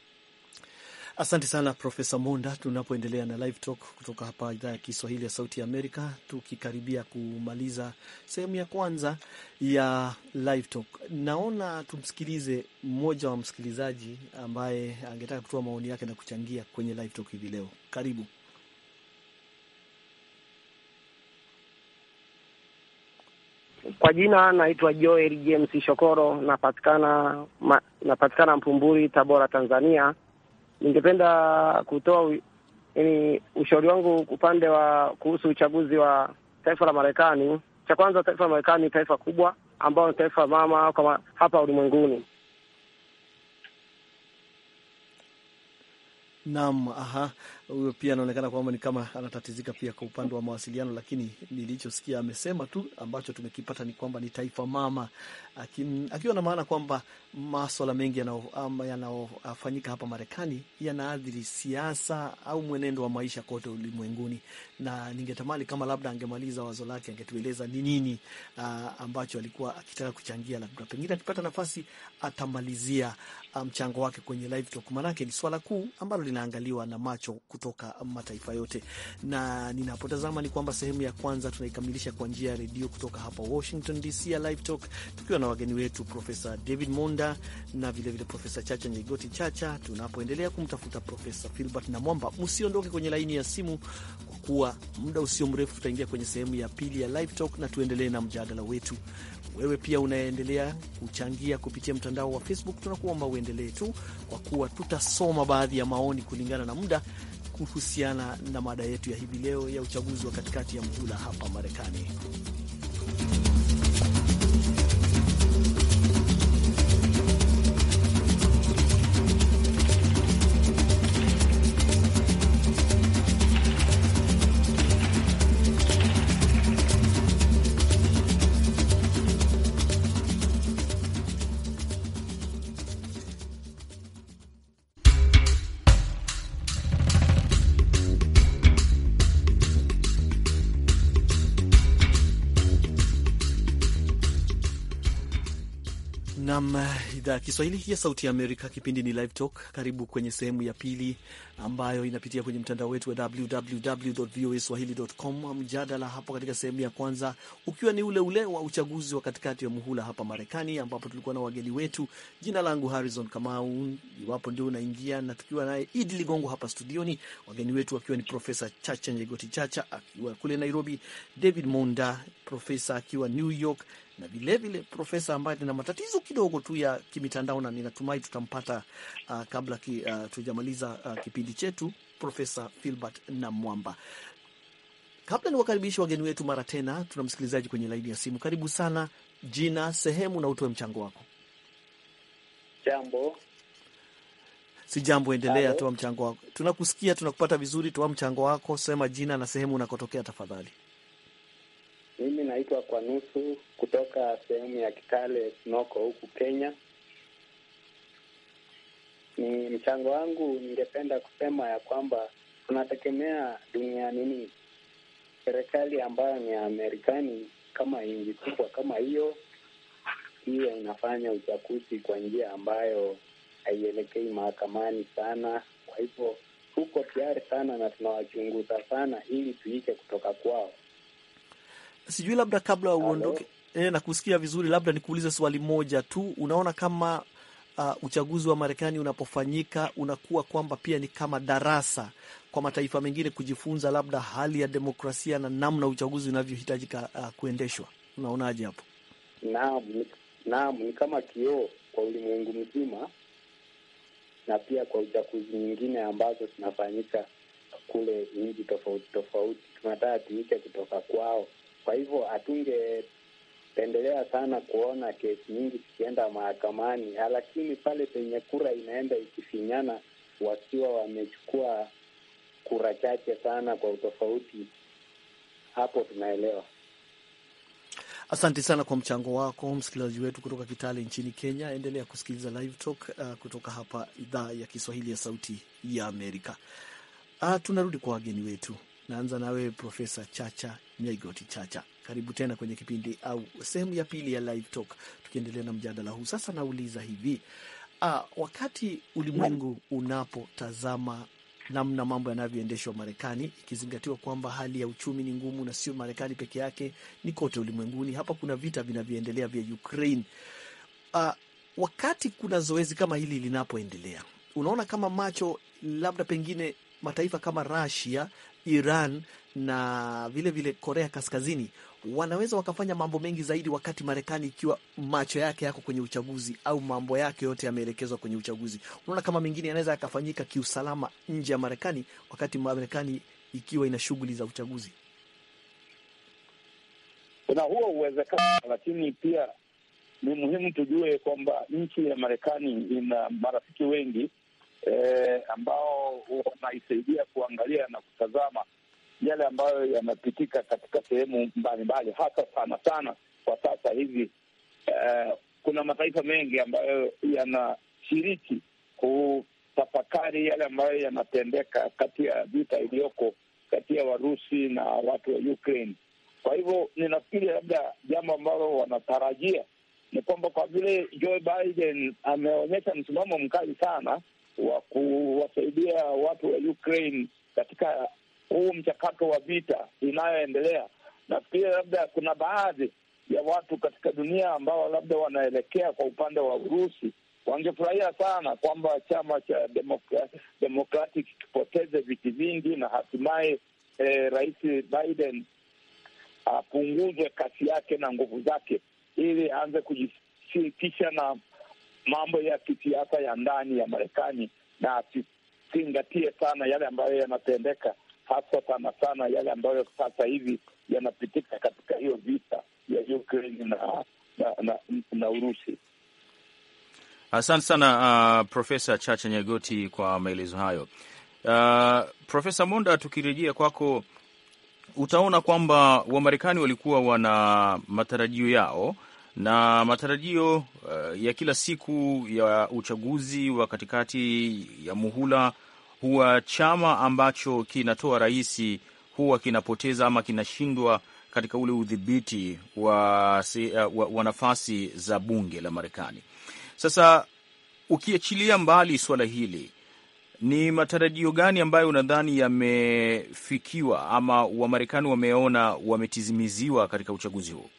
[SPEAKER 2] Asante sana Profesa Monda. Tunapoendelea na Live Talk kutoka hapa idhaa ya Kiswahili ya Sauti ya Amerika, tukikaribia kumaliza sehemu ya kwanza ya Live Talk, naona tumsikilize mmoja wa msikilizaji ambaye angetaka kutoa maoni yake na kuchangia kwenye Live Talk hivi leo. Karibu.
[SPEAKER 6] Kwa jina naitwa Joel James Shokoro, napatikana ma, napatikana Mpumburi, Tabora, Tanzania. Ningependa kutoa yani ushauri wangu upande wa kuhusu uchaguzi wa taifa la Marekani. Cha kwanza, taifa la Marekani ni taifa kubwa ambao ni taifa mama kama hapa ulimwenguni.
[SPEAKER 2] Naam, aha, huyo pia anaonekana kwamba ni kama anatatizika pia kwa upande wa mawasiliano, lakini nilichosikia amesema tu ambacho tumekipata ni kwamba ni taifa mama, akiwa na maana kwamba maswala mengi yanayofanyika hapa Marekani yanaathiri siasa au mwenendo wa maisha kote ulimwenguni, na ningetamani kama labda angemaliza wazo lake, angetueleza ni nini uh, ambacho alikuwa akitaka kuchangia, labda pengine akipata nafasi atamalizia mchango um, wake kwenye live talk, manake ni swala kuu ambalo linaangaliwa na macho kutoka mataifa yote. Na ninapotazama ni kwamba sehemu ya kwanza tunaikamilisha kwa njia ya redio kutoka hapa Washington DC ya live talk, tukiwa na wageni wetu Profesa David Monda na vilevile Profesa Chacha Nyegoti Chacha, tunapoendelea kumtafuta Profesa Filbert na Mwamba. Msiondoke kwenye laini ya simu, kwa kuwa muda usio mrefu tutaingia kwenye sehemu ya pili ya live talk na tuendelee na mjadala wetu. Wewe pia unaendelea kuchangia kupitia mtandao wa Facebook, tunakuomba uendelee tu, kwa kuwa tutasoma baadhi ya maoni kulingana na muda kuhusiana na mada yetu ya hivi leo ya uchaguzi wa katikati ya muhula hapa Marekani. Nam, idhaa ya Kiswahili ya Sauti ya Amerika. Kipindi ni Live Talk. Karibu kwenye sehemu ya pili ambayo inapitia kwenye mtandao wetu wa www voa swahili.com. Mjadala hapo katika sehemu ya kwanza ukiwa ni ule ule wa uchaguzi wa katikati ya muhula hapa Marekani, ambapo tulikuwa na wageni wetu. Jina langu Harrison Kamau, iwapo ndio unaingia, na tukiwa naye Idi Ligongo hapa studioni, wageni wetu wakiwa ni Profesa Chacha Nyegoti Chacha akiwa kule Nairobi, David Monda profesa akiwa New York na vilevile profesa ambaye tuna matatizo kidogo tu ya kimitandao na ninatumai tutampata uh, kabla ki, uh, tujamaliza uh, kipindi chetu, Profesa Filbert na Mwamba. Kabla ni wakaribishi wageni wetu mara tena, tuna msikilizaji kwenye laini ya simu. Karibu sana, jina, sehemu na utoe mchango wako.
[SPEAKER 7] Jambo.
[SPEAKER 2] Si jambo, endelea,
[SPEAKER 7] Halo.
[SPEAKER 2] toa mchango wako. Tunakusikia, tunakupata vizuri. Toa mchango wako, sema jina na sehemu unakotokea tafadhali.
[SPEAKER 7] Mimi naitwa kwa nusu kutoka sehemu ya Kitale Noko huku Kenya. Ni mchango wangu, ningependa kusema ya kwamba tunategemea dunia nini, serikali ambayo ni ya Amerikani kama nchi kubwa kama hiyo, hiyo inafanya uchaguzi kwa njia ambayo haielekei mahakamani sana. Kwa hivyo tuko tayari sana na tunawachunguza sana ili tuike kutoka kwao.
[SPEAKER 2] Sijui labda kabla
[SPEAKER 7] Halo.
[SPEAKER 2] uondoke, e, na kusikia vizuri, labda nikuulize swali moja tu. Unaona kama uh, uchaguzi wa Marekani unapofanyika unakuwa kwamba pia ni kama darasa kwa mataifa mengine kujifunza labda hali ya demokrasia na namna uchaguzi unavyohitajika uh, kuendeshwa? Unaonaje hapo?
[SPEAKER 7] Naam, ni- naam, ni kama kioo kwa ulimwengu mzima na pia kwa uchaguzi nyingine ambazo zinafanyika kule nchi tofauti tofauti. Tunataka tuike kutoka kwao. Kwa hivyo hatungependelea sana kuona kesi nyingi zikienda mahakamani, lakini pale penye kura inaenda ikifinyana, wakiwa wamechukua kura chache sana kwa utofauti, hapo tunaelewa.
[SPEAKER 2] Asante sana kwa mchango wako, msikilizaji wetu kutoka Kitale nchini Kenya. Endelea kusikiliza Live Talk uh, kutoka hapa idhaa ya Kiswahili ya Sauti ya Amerika. Uh, tunarudi kwa wageni wetu. Naanza nawe Profesa Chacha Nyaigoti Chacha, karibu tena kwenye kipindi au sehemu ya pili ya Live Talk, tukiendelea na mjadala huu. Sasa nauliza hivi uh, wakati ulimwengu unapotazama namna mambo yanavyoendeshwa Marekani, ikizingatiwa kwamba hali ya uchumi ni ngumu, na sio Marekani peke yake, ni kote ulimwenguni. Hapa kuna vita vinavyoendelea vya Ukraine. Uh, wakati kuna zoezi kama hili linapoendelea, unaona kama macho labda pengine mataifa kama Russia, Iran na vile vile Korea Kaskazini wanaweza wakafanya mambo mengi zaidi, wakati Marekani ikiwa macho yake yako kwenye uchaguzi au mambo yake yote yameelekezwa kwenye uchaguzi. Unaona kama mengine yanaweza yakafanyika kiusalama nje ya Marekani, wakati Marekani ikiwa ina shughuli za uchaguzi.
[SPEAKER 5] Kuna huo uwezekano, lakini pia ni muhimu tujue kwamba nchi ya Marekani ina marafiki wengi eh, ambao wanaisaidia kuangalia na kutazama yale ambayo yanapitika katika sehemu mbalimbali, hasa sana sana kwa sasa hivi. Eh, kuna mataifa mengi ambayo yanashiriki kutafakari yale ambayo yanatendeka kati ya vita iliyoko kati ya Warusi na watu wa Ukraine. Kwa hivyo ninafikiri labda jambo ambalo wanatarajia ni kwamba kwa vile Joe Biden ameonyesha msimamo mkali sana wa kuwasaidia watu wa Ukraine katika huu mchakato wa vita inayoendelea, nafikiri labda kuna baadhi ya watu katika dunia ambao labda wanaelekea kwa upande wa Urusi wangefurahia sana kwamba chama cha Democra- Democratic kipoteze viti vingi na hatimaye eh, Rais Biden apunguzwe kasi yake na nguvu zake ili aanze kujishirikisha na mambo ya kisiasa ya ndani ya Marekani na asizingatie sana yale ambayo yanatendeka, hasa sana sana yale ambayo sasa hivi yanapitika katika hiyo vita ya Ukraine na na, na, na Urusi.
[SPEAKER 3] Asante sana uh, Profesa Chacha Nyagoti kwa maelezo hayo. Uh, Profesa Monda, tukirejea kwako, utaona kwamba Wamarekani walikuwa wana matarajio yao na matarajio uh, ya kila siku ya uchaguzi wa katikati ya muhula, huwa chama ambacho kinatoa rais huwa kinapoteza ama kinashindwa katika ule udhibiti wa, uh, wa, wa nafasi za bunge la Marekani. Sasa ukiachilia mbali suala hili, ni matarajio gani ambayo unadhani yamefikiwa ama Wamarekani wameona wametizimiziwa katika uchaguzi huu?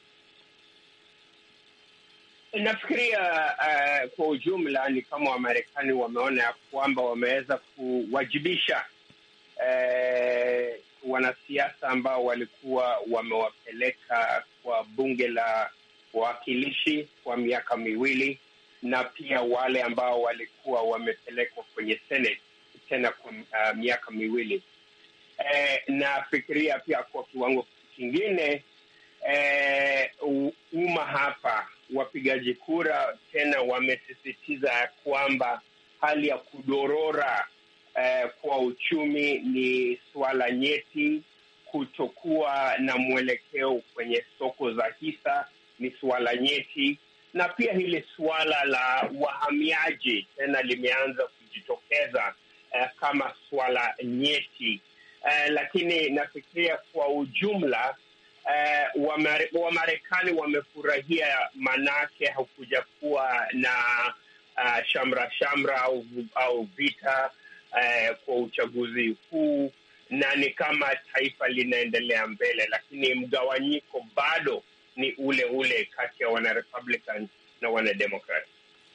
[SPEAKER 4] Nafikiria uh, kwa ujumla ni kama Wamarekani wameona ya kwamba wameweza kuwajibisha uh, wanasiasa ambao walikuwa wamewapeleka kwa bunge la wawakilishi kwa miaka miwili na pia wale ambao walikuwa wamepelekwa kwenye Senate tena kwa uh, miaka miwili. Eh, nafikiria pia kwa kiwango kingine eh, umma hapa wapigaji kura tena wamesisitiza ya kwamba hali ya kudorora eh, kwa uchumi ni suala nyeti. Kutokuwa na mwelekeo kwenye soko za hisa ni suala nyeti, na pia hili suala la wahamiaji tena limeanza kujitokeza eh, kama suala nyeti eh, lakini nafikiria kwa ujumla Uh, Wamarekani wamefurahia manake hakuja kuwa na uh, shamra shamra au, au vita uh, kwa uchaguzi huu, na ni kama taifa linaendelea mbele, lakini mgawanyiko bado ni ule ule kati ya wana Republican na wana Democrat.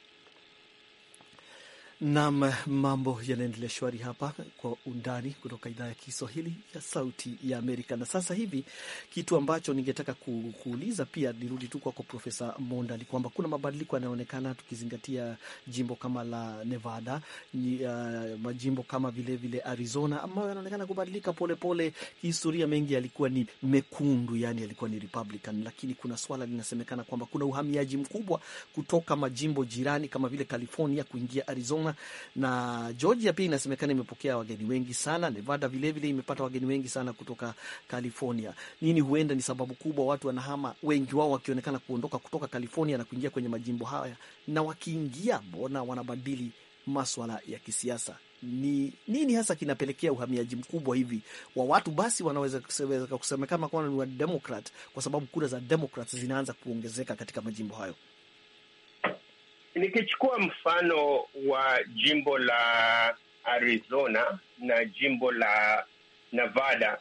[SPEAKER 2] Nam, mambo yanaendelea shwari hapa kwa undani kutoka idhaa ya Kiswahili ya Sauti ya Amerika. Na sasa hivi kitu ambacho ningetaka ku, kuuliza pia, nirudi tu kwako Profesa Monda, ni kwamba kuna mabadiliko yanayoonekana tukizingatia jimbo kama la Nevada, ni, uh, majimbo kama vilevile vile Arizona ambayo yanaonekana kubadilika polepole. Kihistoria mengi yalikuwa ni mekundu, yani yalikuwa ni Republican, lakini kuna swala linasemekana kwamba kuna uhamiaji mkubwa kutoka majimbo jirani kama vile California kuingia Arizona na Georgia pia inasemekana imepokea wageni wengi sana. Nevada vilevile vile imepata wageni wengi sana kutoka California. Nini huenda ni sababu kubwa watu wanahama, wengi wao wakionekana kuondoka kutoka California na kuingia kwenye majimbo haya, na wakiingia, mbona wanabadili maswala ya kisiasa? Ni nini hasa kinapelekea uhamiaji mkubwa hivi wa watu? Basi wanaweza kusemekana kwamba ni wa Democrat kwa sababu kura za Democrat zinaanza kuongezeka katika majimbo hayo.
[SPEAKER 4] Nikichukua mfano wa jimbo la Arizona na jimbo la Nevada,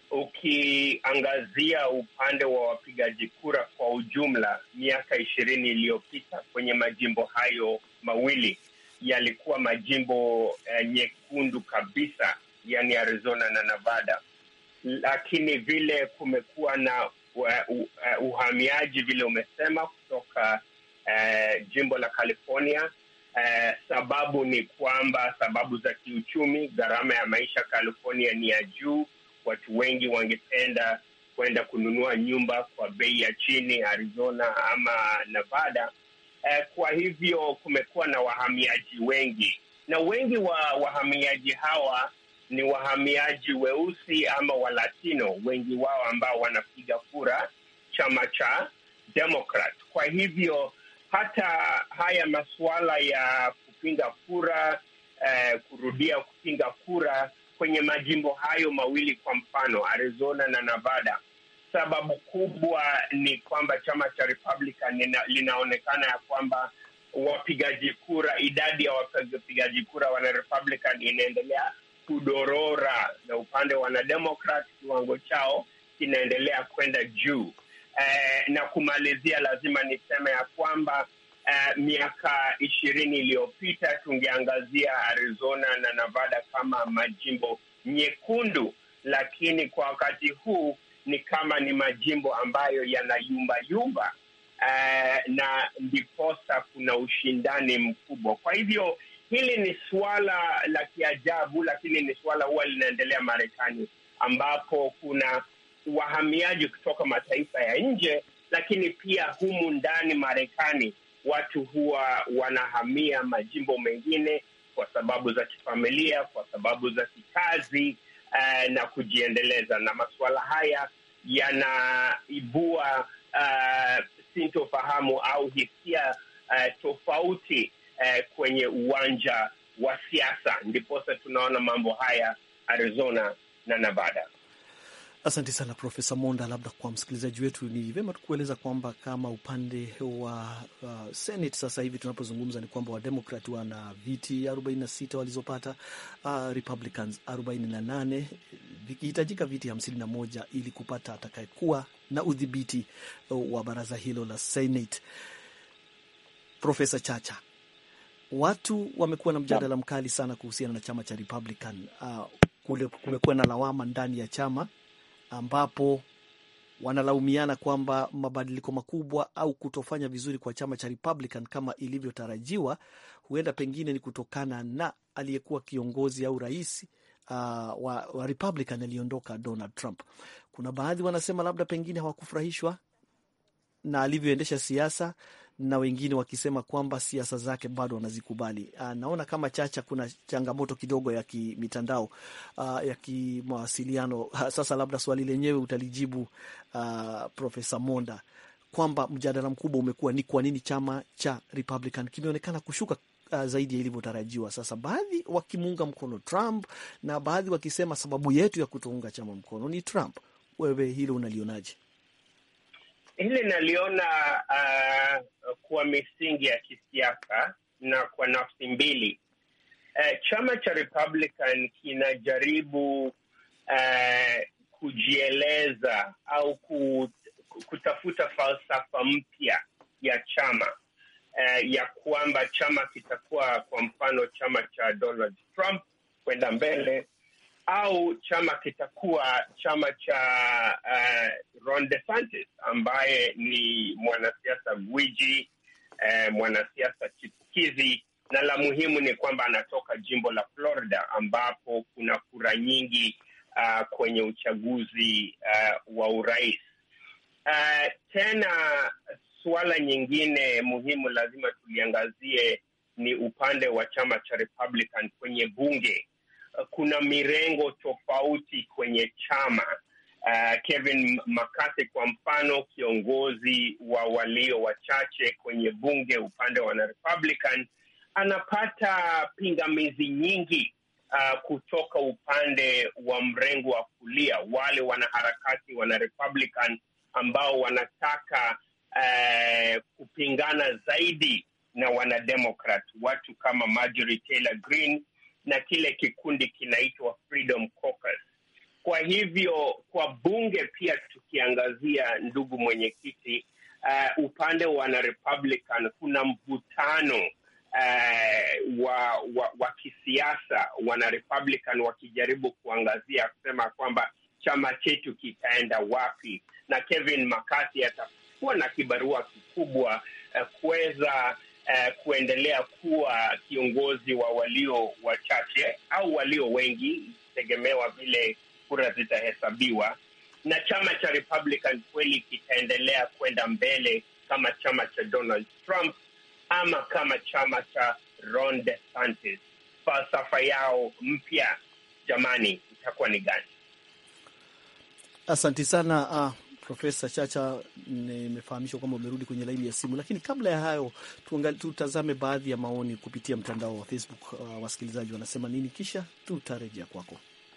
[SPEAKER 4] ukiangazia upande wa wapigaji kura kwa ujumla, miaka ishirini iliyopita kwenye majimbo hayo mawili yalikuwa majimbo uh, nyekundu kabisa, yani Arizona na Nevada, lakini vile kumekuwa na uh, uh, uhamiaji vile umesema kutoka Uh, jimbo la California. Uh, sababu ni kwamba sababu za kiuchumi, gharama ya maisha California ni ya juu. Watu wengi wangependa kwenda kununua nyumba kwa bei ya chini Arizona ama Nevada. Uh, kwa hivyo kumekuwa na wahamiaji wengi, na wengi wa wahamiaji hawa ni wahamiaji weusi ama Walatino, wengi wao ambao wanapiga kura chama cha Democrat. Kwa hivyo hata haya masuala ya kupinga kura eh, kurudia kupinga kura kwenye majimbo hayo mawili, kwa mfano Arizona na Nevada, sababu kubwa ni kwamba chama cha Republican lina, linaonekana ya kwamba wapigaji kura, idadi ya wapigaji kura wana Republican inaendelea kudorora, na upande wa wanademokrat kiwango chao kinaendelea kwenda juu. Eh, na kumalizia, lazima niseme ya kwamba eh, miaka ishirini iliyopita tungeangazia Arizona na Nevada kama majimbo nyekundu, lakini kwa wakati huu ni kama ni majimbo ambayo yanayumbayumba, eh, na ndiposa kuna ushindani mkubwa. Kwa hivyo hili ni suala la kiajabu, lakini ni suala huwa linaendelea Marekani ambapo kuna wahamiaji kutoka mataifa ya nje, lakini pia humu ndani Marekani watu huwa wanahamia majimbo mengine kwa sababu za kifamilia, kwa sababu za kikazi uh, na kujiendeleza, na masuala haya yanaibua uh, sintofahamu au hisia uh, tofauti uh, kwenye uwanja wa siasa. Ndiposa tunaona mambo haya Arizona na Nevada.
[SPEAKER 2] Asante sana Profesa Monda. Labda kwa msikilizaji wetu ni vyema tukueleza kwamba kama upande wa uh, Senate sasa hivi tunapozungumza ni kwamba Wademokrat wana viti 46 walizopata, uh, Republicans 48, vikihitajika viti 51 ili kupata atakayekuwa na udhibiti uh, wa baraza hilo la Senate. Profesa Chacha, watu wamekuwa na mjadala mkali sana kuhusiana na chama cha Republican. Uh, kule kumekuwa na lawama ndani ya chama ambapo wanalaumiana kwamba mabadiliko makubwa au kutofanya vizuri kwa chama cha Republican kama ilivyotarajiwa huenda pengine ni kutokana na aliyekuwa kiongozi au rais uh, wa, wa Republican aliondoka Donald Trump. Kuna baadhi wanasema labda pengine hawakufurahishwa na alivyoendesha siasa na wengine wakisema kwamba siasa zake bado wanazikubali. Uh, naona kama Chacha kuna changamoto kidogo ya kimitandao uh, ya kimawasiliano. Uh, sasa labda swali lenyewe utalijibu uh, Profesa Monda kwamba mjadala mkubwa umekuwa ni kwa nini chama cha Republican kimeonekana kushuka uh, zaidi ya ilivyotarajiwa. Sasa baadhi wakimuunga mkono Trump na baadhi wakisema sababu yetu ya kutounga chama mkono ni Trump. Wewe hilo unalionaje?
[SPEAKER 4] Hili naliona uh, kwa misingi ya kisiasa na kwa nafsi mbili. Uh, chama cha Republican kinajaribu uh, kujieleza au kutafuta falsafa mpya ya chama uh, ya kwamba chama kitakuwa kwa mfano chama cha Donald Trump kwenda mbele au chama kitakuwa chama cha uh, Ron DeSantis ambaye ni mwanasiasa gwiji uh, mwanasiasa chipukizi, na la muhimu ni kwamba anatoka jimbo la Florida ambapo kuna kura nyingi uh, kwenye uchaguzi uh, wa urais. Uh, tena suala nyingine muhimu lazima tuliangazie ni upande wa chama cha Republican kwenye bunge kuna mirengo tofauti kwenye chama. Uh, Kevin McCarthy kwa mfano, kiongozi wa walio wachache kwenye bunge upande wa wanarepublican, anapata pingamizi nyingi uh, kutoka upande wa mrengo wa kulia, wale wanaharakati wanarepublican ambao wanataka uh, kupingana zaidi na wanademokrat, watu kama Marjorie Taylor Greene na kile kikundi kinaitwa Freedom Caucus. Kwa hivyo kwa bunge pia tukiangazia, ndugu mwenyekiti, uh, upande wa wana Republican kuna mvutano uh, wa, wa, wa kisiasa, wana Republican wakijaribu kuangazia kusema kwamba chama chetu kitaenda wapi, na Kevin McCarthy atakuwa na kibarua kikubwa uh, kuweza Uh, kuendelea kuwa kiongozi wa walio wachache au walio wengi, tegemewa vile kura zitahesabiwa, na chama cha Republican kweli kitaendelea kwenda mbele kama chama cha Donald Trump ama kama chama cha Ron DeSantis. Falsafa yao mpya, jamani, itakuwa ni gani?
[SPEAKER 2] Asanti sana uh... Profesa Chacha, nimefahamishwa kwamba umerudi kwenye laini ya simu, lakini kabla ya hayo tutazame baadhi ya maoni kupitia mtandao wa Facebook. Uh, wasikilizaji wanasema nini, kisha tutarejea kwako.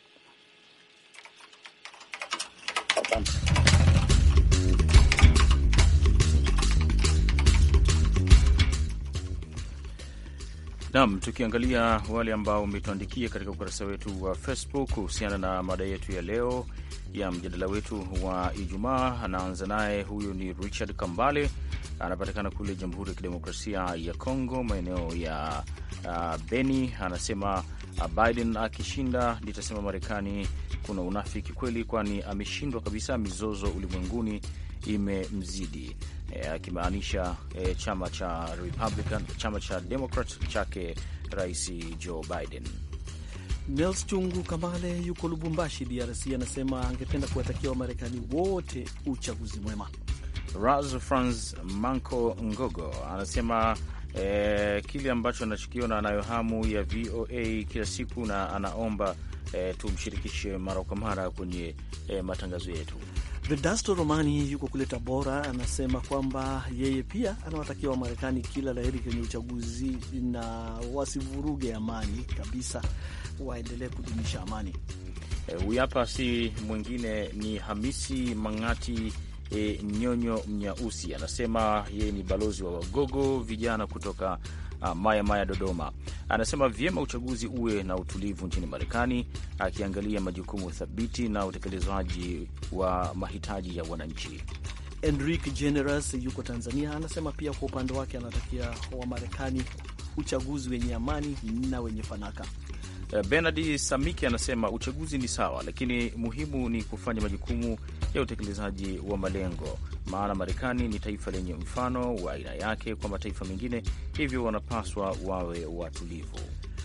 [SPEAKER 3] Naam, tukiangalia wale ambao umetuandikia katika ukurasa wetu wa Facebook kuhusiana na mada yetu ya leo ya mjadala wetu wa Ijumaa. Anaanza naye, huyu ni Richard Kambale, anapatikana kule Jamhuri ya Kidemokrasia ya Kongo, maeneo ya uh, Beni. Anasema uh, Biden akishinda, nitasema Marekani kuna unafiki kweli, kwani ameshindwa kabisa, mizozo ulimwenguni imemzidi, akimaanisha e, e, chama cha Republican, chama cha Democrat chake Rais Joe Biden.
[SPEAKER 2] Nels Chungu Kamale yuko Lubumbashi, DRC, anasema angependa kuwatakia Wamarekani wote uchaguzi mwema.
[SPEAKER 3] Ras Franz Manco Ngogo anasema eh, kile ambacho anachokiona anayo hamu ya VOA kila siku na anaomba eh, tumshirikishe mara kwa mara kwenye eh, matangazo yetu.
[SPEAKER 2] Vedasto Romani yuko kule Tabora, anasema kwamba yeye pia anawatakia Wamarekani kila laheri kwenye uchaguzi na wasivuruge amani kabisa, waendelee kudumisha amani.
[SPEAKER 3] Huyu hapa si mwingine ni Hamisi Mang'ati e, Nyonyo Mnyausi, anasema yeye ni balozi wa Wagogo vijana kutoka uh, Maya Maya, Dodoma. Anasema vyema uchaguzi uwe na utulivu nchini Marekani, akiangalia majukumu thabiti na utekelezaji wa mahitaji ya wananchi.
[SPEAKER 2] Enrique Generous yuko Tanzania, anasema pia kwa upande wake anatakia Wamarekani uchaguzi wenye amani na wenye fanaka.
[SPEAKER 3] Benard Samiki anasema uchaguzi ni sawa, lakini muhimu ni kufanya majukumu ya utekelezaji wa malengo, maana Marekani ni taifa lenye mfano wa aina yake kwa mataifa mengine, hivyo wanapaswa wawe watulivu.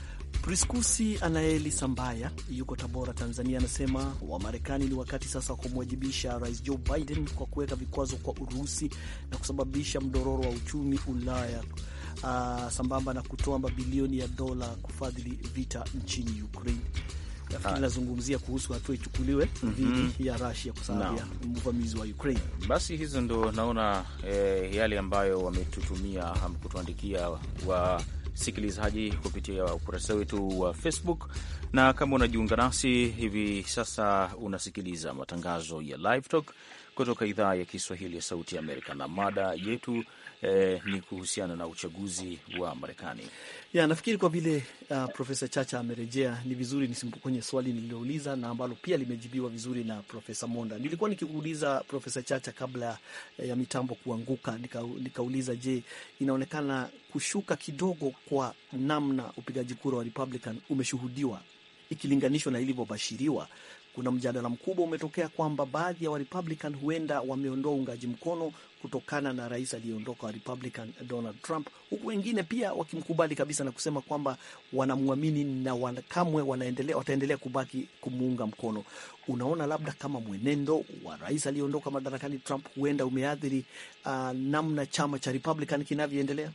[SPEAKER 2] Priskusi Anaeli Sambaya yuko Tabora, Tanzania, anasema Wamarekani ni wakati sasa wa kumwajibisha Rais Joe Biden kwa kuweka vikwazo kwa Urusi na kusababisha mdororo wa uchumi Ulaya, uh, sambamba na kutoa mabilioni ya dola kufadhili vita nchini Ukraine. Nafikiri nazungumzia kuhusu hatua ichukuliwe dhidi mm -hmm. ya Russia kwa sababu ya uvamizi wa Ukraine.
[SPEAKER 3] Basi hizo ndo naona eh, yale ambayo wametutumia kutuandikia wa sikilizaji kupitia ukurasa wetu wa Facebook, na kama unajiunga nasi hivi sasa, unasikiliza matangazo ya Live Talk kutoka idhaa ya Kiswahili ya Sauti ya Amerika, na mada yetu eh, ni kuhusiana na uchaguzi wa Marekani.
[SPEAKER 2] Ya, nafikiri kwa vile uh, Profesa Chacha amerejea, ni vizuri nisimponye swali nililouliza na ambalo pia limejibiwa vizuri na Profesa Monda. Nilikuwa nikiuliza Profesa Chacha kabla ya mitambo kuanguka, nika, nikauliza je, inaonekana kushuka kidogo kwa namna upigaji kura wa Republican umeshuhudiwa ikilinganishwa na ilivyobashiriwa. Kuna mjadala mkubwa umetokea kwamba baadhi ya Warepublican huenda wameondoa uungaji mkono kutokana na rais aliyeondoka wa Republican Donald Trump, huku wengine pia wakimkubali kabisa na kusema kwamba wanamwamini na wanakamwe wanaendelea, wataendelea kubaki kumuunga mkono. Unaona, labda kama mwenendo wa rais aliyeondoka madarakani Trump huenda umeathiri uh, namna chama cha Republican kinavyoendelea.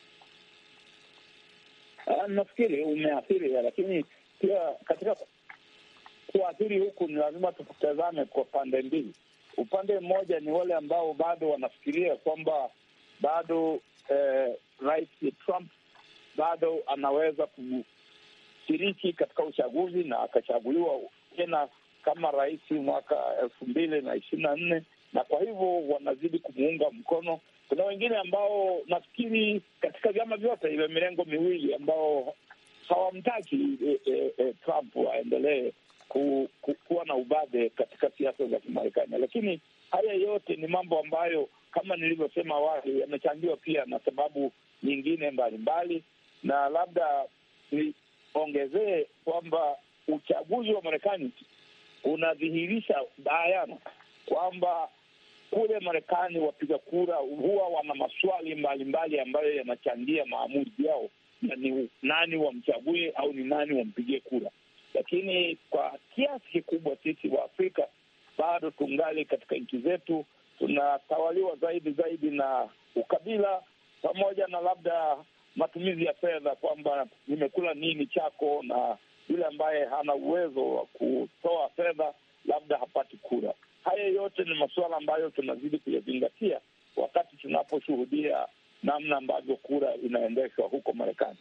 [SPEAKER 5] Uh, nafikiri umeathiri, lakini pia katika kuathiri huku ni lazima tukutazame kwa pande mbili. Upande mmoja ni wale ambao bado wanafikiria kwamba bado eh, rais Trump bado anaweza kushiriki katika uchaguzi na akachaguliwa tena kama rais mwaka elfu mbili na ishirini na nne na kwa hivyo wanazidi kumuunga mkono. Kuna wengine ambao nafikiri katika vyama vyote ile mirengo miwili ambao hawamtaki eh, eh, Trump aendelee ku, ku, kuwa na ubabe katika siasa za Kimarekani. Lakini haya yote ni mambo ambayo kama nilivyosema awali yamechangiwa pia na sababu nyingine mbalimbali, na labda niongezee kwamba uchaguzi wa Marekani unadhihirisha bayana kwamba kule Marekani wapiga kura huwa wana maswali mbalimbali ambayo yanachangia maamuzi yao na ni nani wamchague au ni nani wampigie kura lakini kwa kiasi kikubwa sisi wa Afrika bado tungali katika nchi zetu tunatawaliwa zaidi zaidi na ukabila pamoja na labda matumizi ya fedha, kwamba nimekula nini chako, na yule ambaye hana uwezo wa kutoa fedha labda hapati kura. Haya yote ni masuala ambayo tunazidi kuyazingatia wakati tunaposhuhudia namna ambavyo kura inaendeshwa huko Marekani.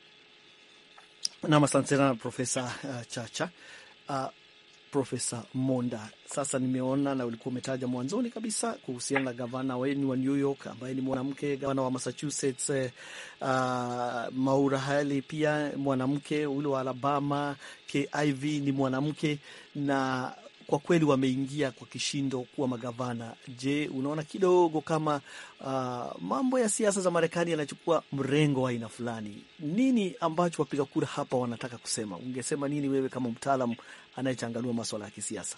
[SPEAKER 2] Nam, asante sana Profesa uh, Chacha. Uh, Profesa Monda, sasa nimeona na ulikuwa umetaja mwanzoni kabisa kuhusiana na gavana wenu wa New York ambaye ni mwanamke, gavana wa Massachusetts uh, Maura Haley pia mwanamke, ule wa Alabama Kiv ni mwanamke na kwa kweli wameingia kwa kishindo kuwa magavana. Je, unaona kidogo kama uh, mambo ya siasa za Marekani yanachukua mrengo wa aina fulani? Nini ambacho wapiga kura hapa wanataka kusema? Ungesema nini wewe kama mtaalam anayechanganua maswala ya kisiasa?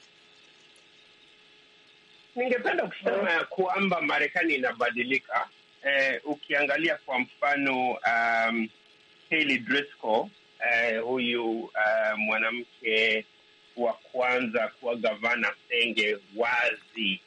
[SPEAKER 4] Ningependa kusema ya kwamba Marekani inabadilika. Eh, ukiangalia kwa mfano um, Haley Driscoll eh, huyu uh, mwanamke wa kwanza kuwa gavana Senge wazi.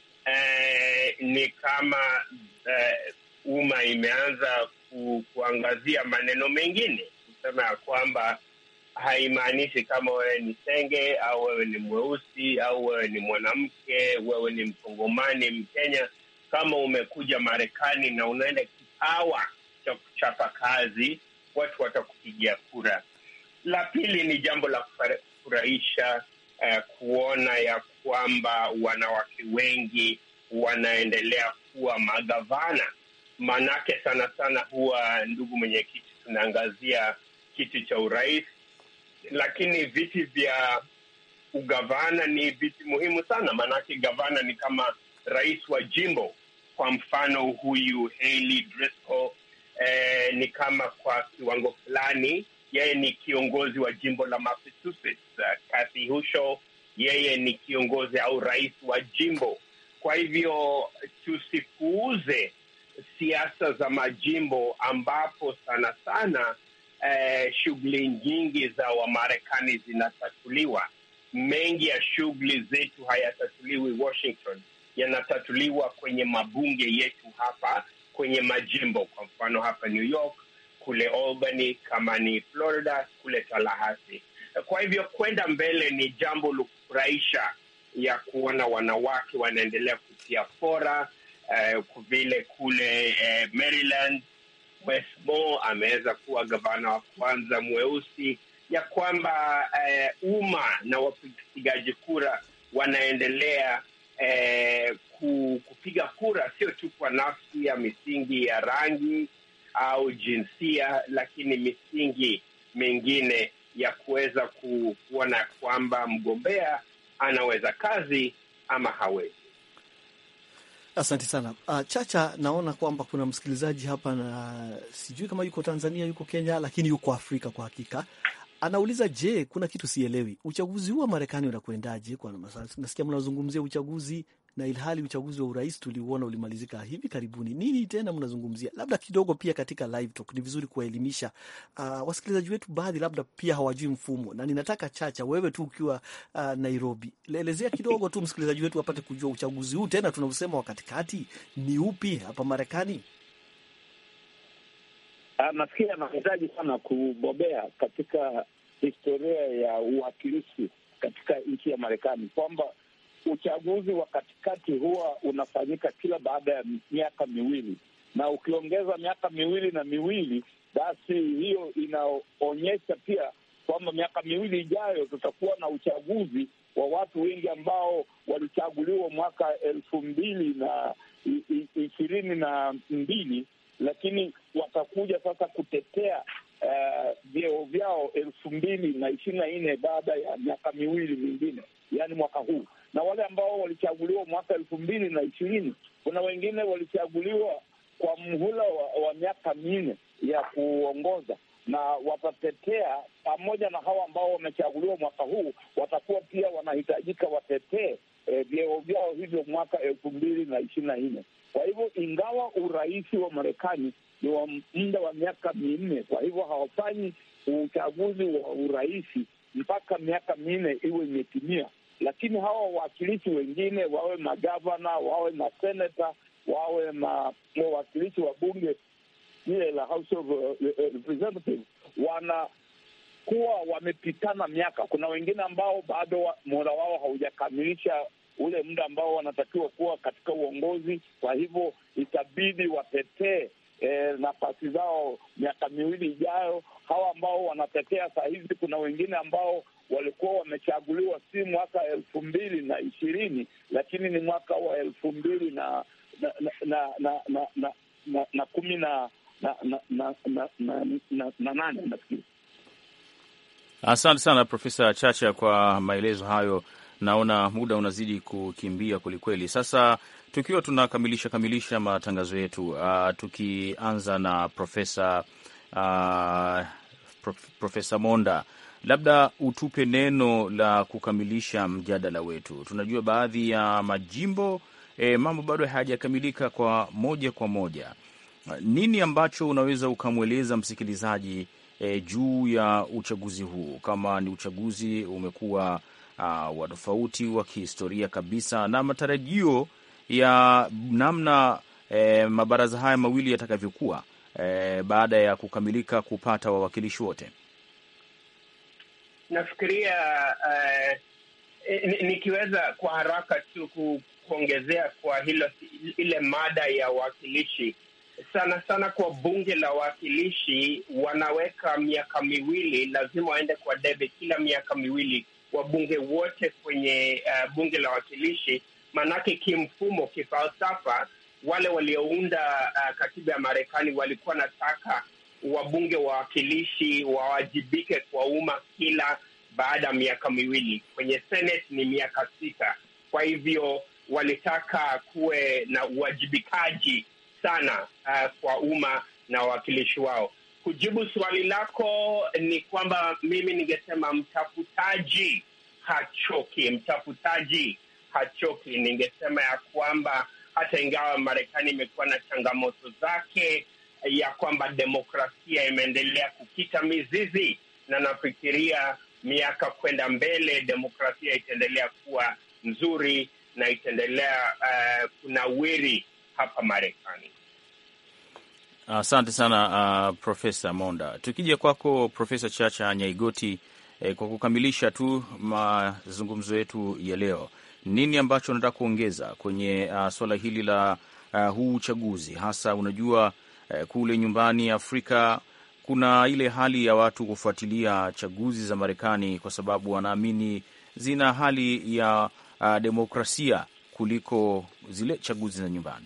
[SPEAKER 4] Eh, ni kama eh, umma imeanza ku, kuangazia maneno mengine kusema ya kwamba haimaanishi kama wewe ni Senge au wewe ni mweusi au wewe ni mwanamke, wewe ni Mkongomani, Mkenya, kama umekuja Marekani na unaenda kipawa cha kuchapa kazi, watu watakupigia kura. La pili ni jambo la kufurahisha uh, kuona ya kwamba wanawake wengi wanaendelea kuwa magavana. Maanake sana sana huwa, ndugu mwenyekiti, tunaangazia kiti cha urais, lakini viti vya ugavana ni viti muhimu sana, maanake gavana ni kama rais wa jimbo. Kwa mfano huyu Hailey Driscoll eh, ni kama kwa kiwango fulani yeye ni kiongozi wa jimbo la Massachusetts. Uh, Kathy Hochul yeye ni kiongozi au rais wa jimbo. Kwa hivyo tusipuuze siasa za majimbo ambapo sana sana eh, shughuli nyingi za Wamarekani zinatatuliwa. Mengi ya shughuli zetu hayatatuliwi Washington, yanatatuliwa kwenye mabunge yetu hapa kwenye majimbo. Kwa mfano hapa New York, kule Albany, kama ni Florida, kule Tallahassee. Kwa hivyo kwenda mbele ni jambo la kufurahisha ya kuona wanawake wanaendelea kutia fora eh, vile kule eh, Maryland Wes Moore ameweza kuwa gavana wa kwanza mweusi, ya kwamba eh, umma na wapigaji kura wanaendelea eh, kupiga kura sio tu kwa nafsi ya misingi ya rangi au jinsia, lakini misingi mingine ya kuweza kuona kwamba mgombea anaweza kazi ama hawezi.
[SPEAKER 2] Asante sana uh, Chacha, naona kwamba kuna msikilizaji hapa na sijui kama yuko Tanzania, yuko Kenya, lakini yuko Afrika kwa hakika. Anauliza, je, kuna kitu sielewi, uchaguzi huu wa Marekani unakwendaje? Kwa nasikia mnazungumzia uchaguzi na ilhali uchaguzi wa urais tuliuona ulimalizika hivi karibuni. Nini tena mnazungumzia? Labda kidogo pia katika live talk ni vizuri kuwaelimisha uh, wasikilizaji wetu, baadhi labda pia hawajui mfumo, na ninataka Chacha, wewe tu ukiwa uh, Nairobi, elezea kidogo tu msikilizaji wetu apate kujua uchaguzi huu tena tunausema wa katikati ni upi hapa Marekani.
[SPEAKER 5] Uh, nafikiri anahitaji sana kubobea katika historia ya uwakilishi katika nchi ya Marekani kwamba uchaguzi wa katikati huwa unafanyika kila baada ya miaka miwili, na ukiongeza miaka miwili na miwili, basi hiyo inaonyesha pia kwamba miaka miwili ijayo tutakuwa na uchaguzi wa watu wengi ambao walichaguliwa mwaka elfu mbili na ishirini na mbili, lakini watakuja sasa kutetea vyeo uh, vyao elfu mbili na ishirini na nne baada ya miaka miwili mingine, yaani mwaka huu na wale ambao walichaguliwa mwaka elfu mbili na ishirini kuna wengine walichaguliwa kwa mhula wa, wa miaka minne ya kuongoza, na watatetea pamoja na hawa ambao wamechaguliwa mwaka huu, watakuwa pia wanahitajika watetee eh, vyeo vyao hivyo mwaka elfu mbili na ishirini na nne. Kwa hivyo ingawa urais wa Marekani ni wa muda wa miaka minne, kwa hivyo hawafanyi uchaguzi wa urais mpaka miaka minne iwe imetimia lakini hawa wawakilishi wengine wawe magavana, wawe maseneta, wawe ma wawakilishi wa bunge lile la House of Representatives wanakuwa wamepitana miaka. Kuna wengine ambao bado muhula wao haujakamilisha ule muda ambao wanatakiwa kuwa katika uongozi, kwa hivyo itabidi watetee E, nafasi zao miaka miwili ijayo. Hawa ambao wanatetea saa hizi, kuna wengine ambao walikuwa wamechaguliwa si mwaka elfu mbili na ishirini lakini ni mwaka wa elfu mbili na na na na na na na na kumi na na na na na nane nafikiri.
[SPEAKER 3] Asante sana Profesa Chacha kwa maelezo hayo. Naona muda unazidi kukimbia kwelikweli. Sasa tukiwa tunakamilisha kamilisha matangazo yetu, uh, tukianza na Profesa uh, prof, Profesa Monda, labda utupe neno la kukamilisha mjadala wetu. Tunajua baadhi ya majimbo e, mambo bado hayajakamilika kwa moja kwa moja. Nini ambacho unaweza ukamweleza msikilizaji e, juu ya uchaguzi huu, kama ni uchaguzi umekuwa uh, wa tofauti wa kihistoria kabisa na matarajio ya namna e, mabaraza haya mawili yatakavyokuwa e, baada ya kukamilika kupata wawakilishi wote.
[SPEAKER 4] Nafikiria uh, nikiweza kwa haraka tu kuongezea kwa hilo ile mada ya wawakilishi, sana sana kwa bunge la wawakilishi wanaweka miaka miwili, lazima waende kwa debe kila miaka miwili wabunge wote kwenye uh, bunge la wawakilishi. Maanake kimfumo, kifalsafa, wale waliounda uh, katiba ya Marekani walikuwa nataka wabunge wa wawakilishi wawajibike kwa umma kila baada ya miaka miwili. Kwenye Senate ni miaka sita. Kwa hivyo walitaka kuwe na uwajibikaji sana uh, kwa umma na wawakilishi wao. Kujibu swali lako ni kwamba mimi ningesema mtafutaji hachoki, mtafutaji hachoki. Ningesema ya kwamba hata ingawa Marekani imekuwa na changamoto zake, ya kwamba demokrasia imeendelea kukita mizizi, na nafikiria miaka kwenda mbele demokrasia itaendelea kuwa nzuri na itaendelea uh, kunawiri hapa Marekani.
[SPEAKER 3] Asante uh, sana uh, Profesa Monda. Tukija kwako Profesa Chacha Nyaigoti, eh, kwa kukamilisha tu mazungumzo yetu ya leo, nini ambacho unataka kuongeza kwenye uh, suala hili la uh, huu uchaguzi hasa? Unajua uh, kule nyumbani Afrika kuna ile hali ya watu kufuatilia chaguzi za Marekani kwa sababu wanaamini zina hali ya uh, demokrasia kuliko zile chaguzi za nyumbani.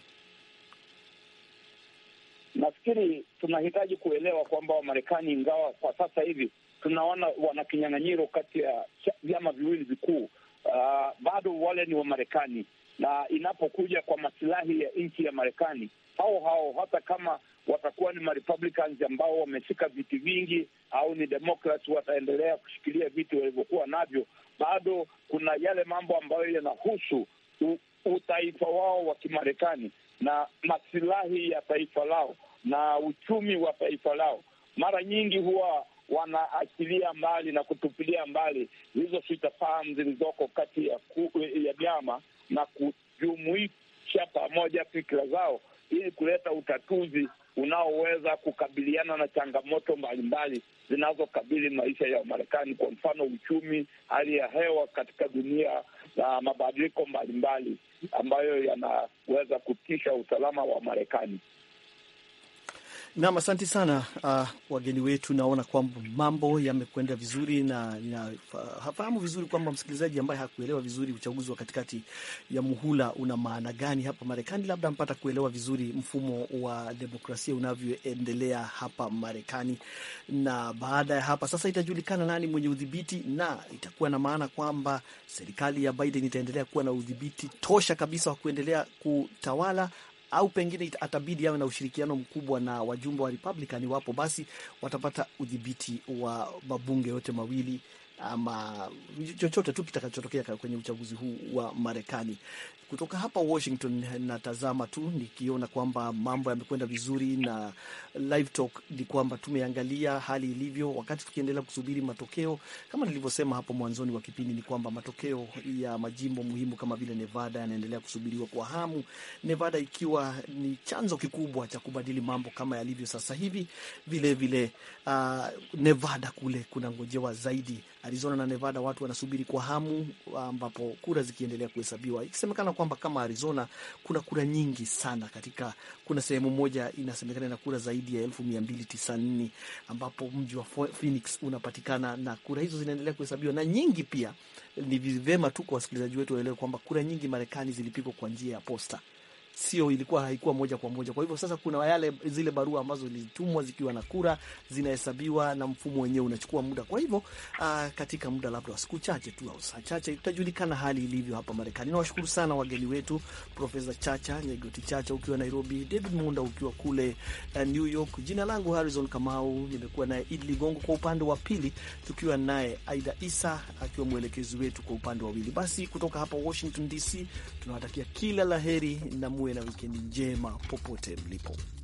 [SPEAKER 5] Nafikiri tunahitaji kuelewa kwamba Wamarekani, ingawa kwa sasa hivi tunaona wana kinyang'anyiro kati ya vyama viwili vikuu, uh, bado wale ni Wamarekani, na inapokuja kwa masilahi ya nchi ya Marekani, hao hao hata kama watakuwa ni Marepublicans ambao wameshika viti vingi au ni Democrats wataendelea kushikilia viti walivyokuwa navyo, bado kuna yale mambo ambayo yanahusu utaifa wao wa Kimarekani na masilahi ya taifa lao na uchumi wa taifa lao. Mara nyingi huwa wanaachilia mbali na kutupilia mbali hizo sitafahamu zilizoko kati ya ya vyama na kujumuisha pamoja fikira zao ili kuleta utatuzi unaoweza kukabiliana na changamoto mbalimbali zinazokabili maisha ya Marekani, kwa mfano uchumi, hali ya hewa katika dunia na mabadiliko mbalimbali ambayo yanaweza kutisha usalama wa Marekani.
[SPEAKER 2] Nam, asante sana uh, wageni wetu. Naona kwamba mambo yamekwenda vizuri na nafahamu vizuri kwamba msikilizaji ambaye hakuelewa vizuri uchaguzi wa katikati ya muhula una maana gani hapa Marekani, labda mpata kuelewa vizuri mfumo wa demokrasia unavyoendelea hapa Marekani. Na baada ya hapa sasa itajulikana nani mwenye udhibiti, na itakuwa na maana kwamba serikali ya Biden itaendelea kuwa na udhibiti tosha kabisa wa kuendelea kutawala au pengine atabidi awe na ushirikiano mkubwa na wajumbe wa Republican. Iwapo basi watapata udhibiti wa mabunge yote mawili ama chochote tu kitakachotokea kwenye uchaguzi huu wa Marekani. Kutoka hapa Washington natazama tu nikiona kwamba mambo yamekwenda vizuri, na live talk ni kwamba tumeangalia hali ilivyo, wakati tukiendelea kusubiri matokeo. Kama nilivyosema hapo mwanzoni wa kipindi, ni kwamba matokeo ya majimbo muhimu kama vile Nevada yanaendelea kusubiriwa kwa hamu, Nevada ikiwa ni chanzo kikubwa cha kubadili mambo kama yalivyo sasa hivi. Vilevile uh, Nevada kule kuna ngojewa zaidi Arizona na Nevada watu wanasubiri kwa hamu, ambapo kura zikiendelea kuhesabiwa, ikisemekana kwamba kama Arizona kuna kura nyingi sana katika, kuna sehemu moja inasemekana na kura zaidi ya elfu mia mbili tisanini ambapo mji wa Phoenix unapatikana na kura hizo zinaendelea kuhesabiwa na nyingi pia. Ni vema tu kwa wasikilizaji wetu waelewe kwamba kura nyingi Marekani zilipigwa kwa njia ya posta sio ilikuwa haikuwa moja kwa moja. Kwa hivyo sasa kuna yale zile barua ambazo zilitumwa zikiwa na kura zinahesabiwa na mfumo wenyewe unachukua muda. Kwa hivyo uh, katika muda labda wa siku chache tu au saa chache itajulikana hali ilivyo hapa Marekani. Nawashukuru sana wageni wetu, Profesa Chacha Nyegoti Chacha ukiwa Nairobi, David Munda ukiwa kule uh, New York. Jina langu Harrison Kamau, nimekuwa naye Idi Ligongo kwa upande wa pili, tukiwa naye Aida Isa akiwa mwelekezi wetu kwa upande wa wili. Basi kutoka hapa Washington DC tunawatakia kila laheri na muwe na wikendi njema popote mlipo.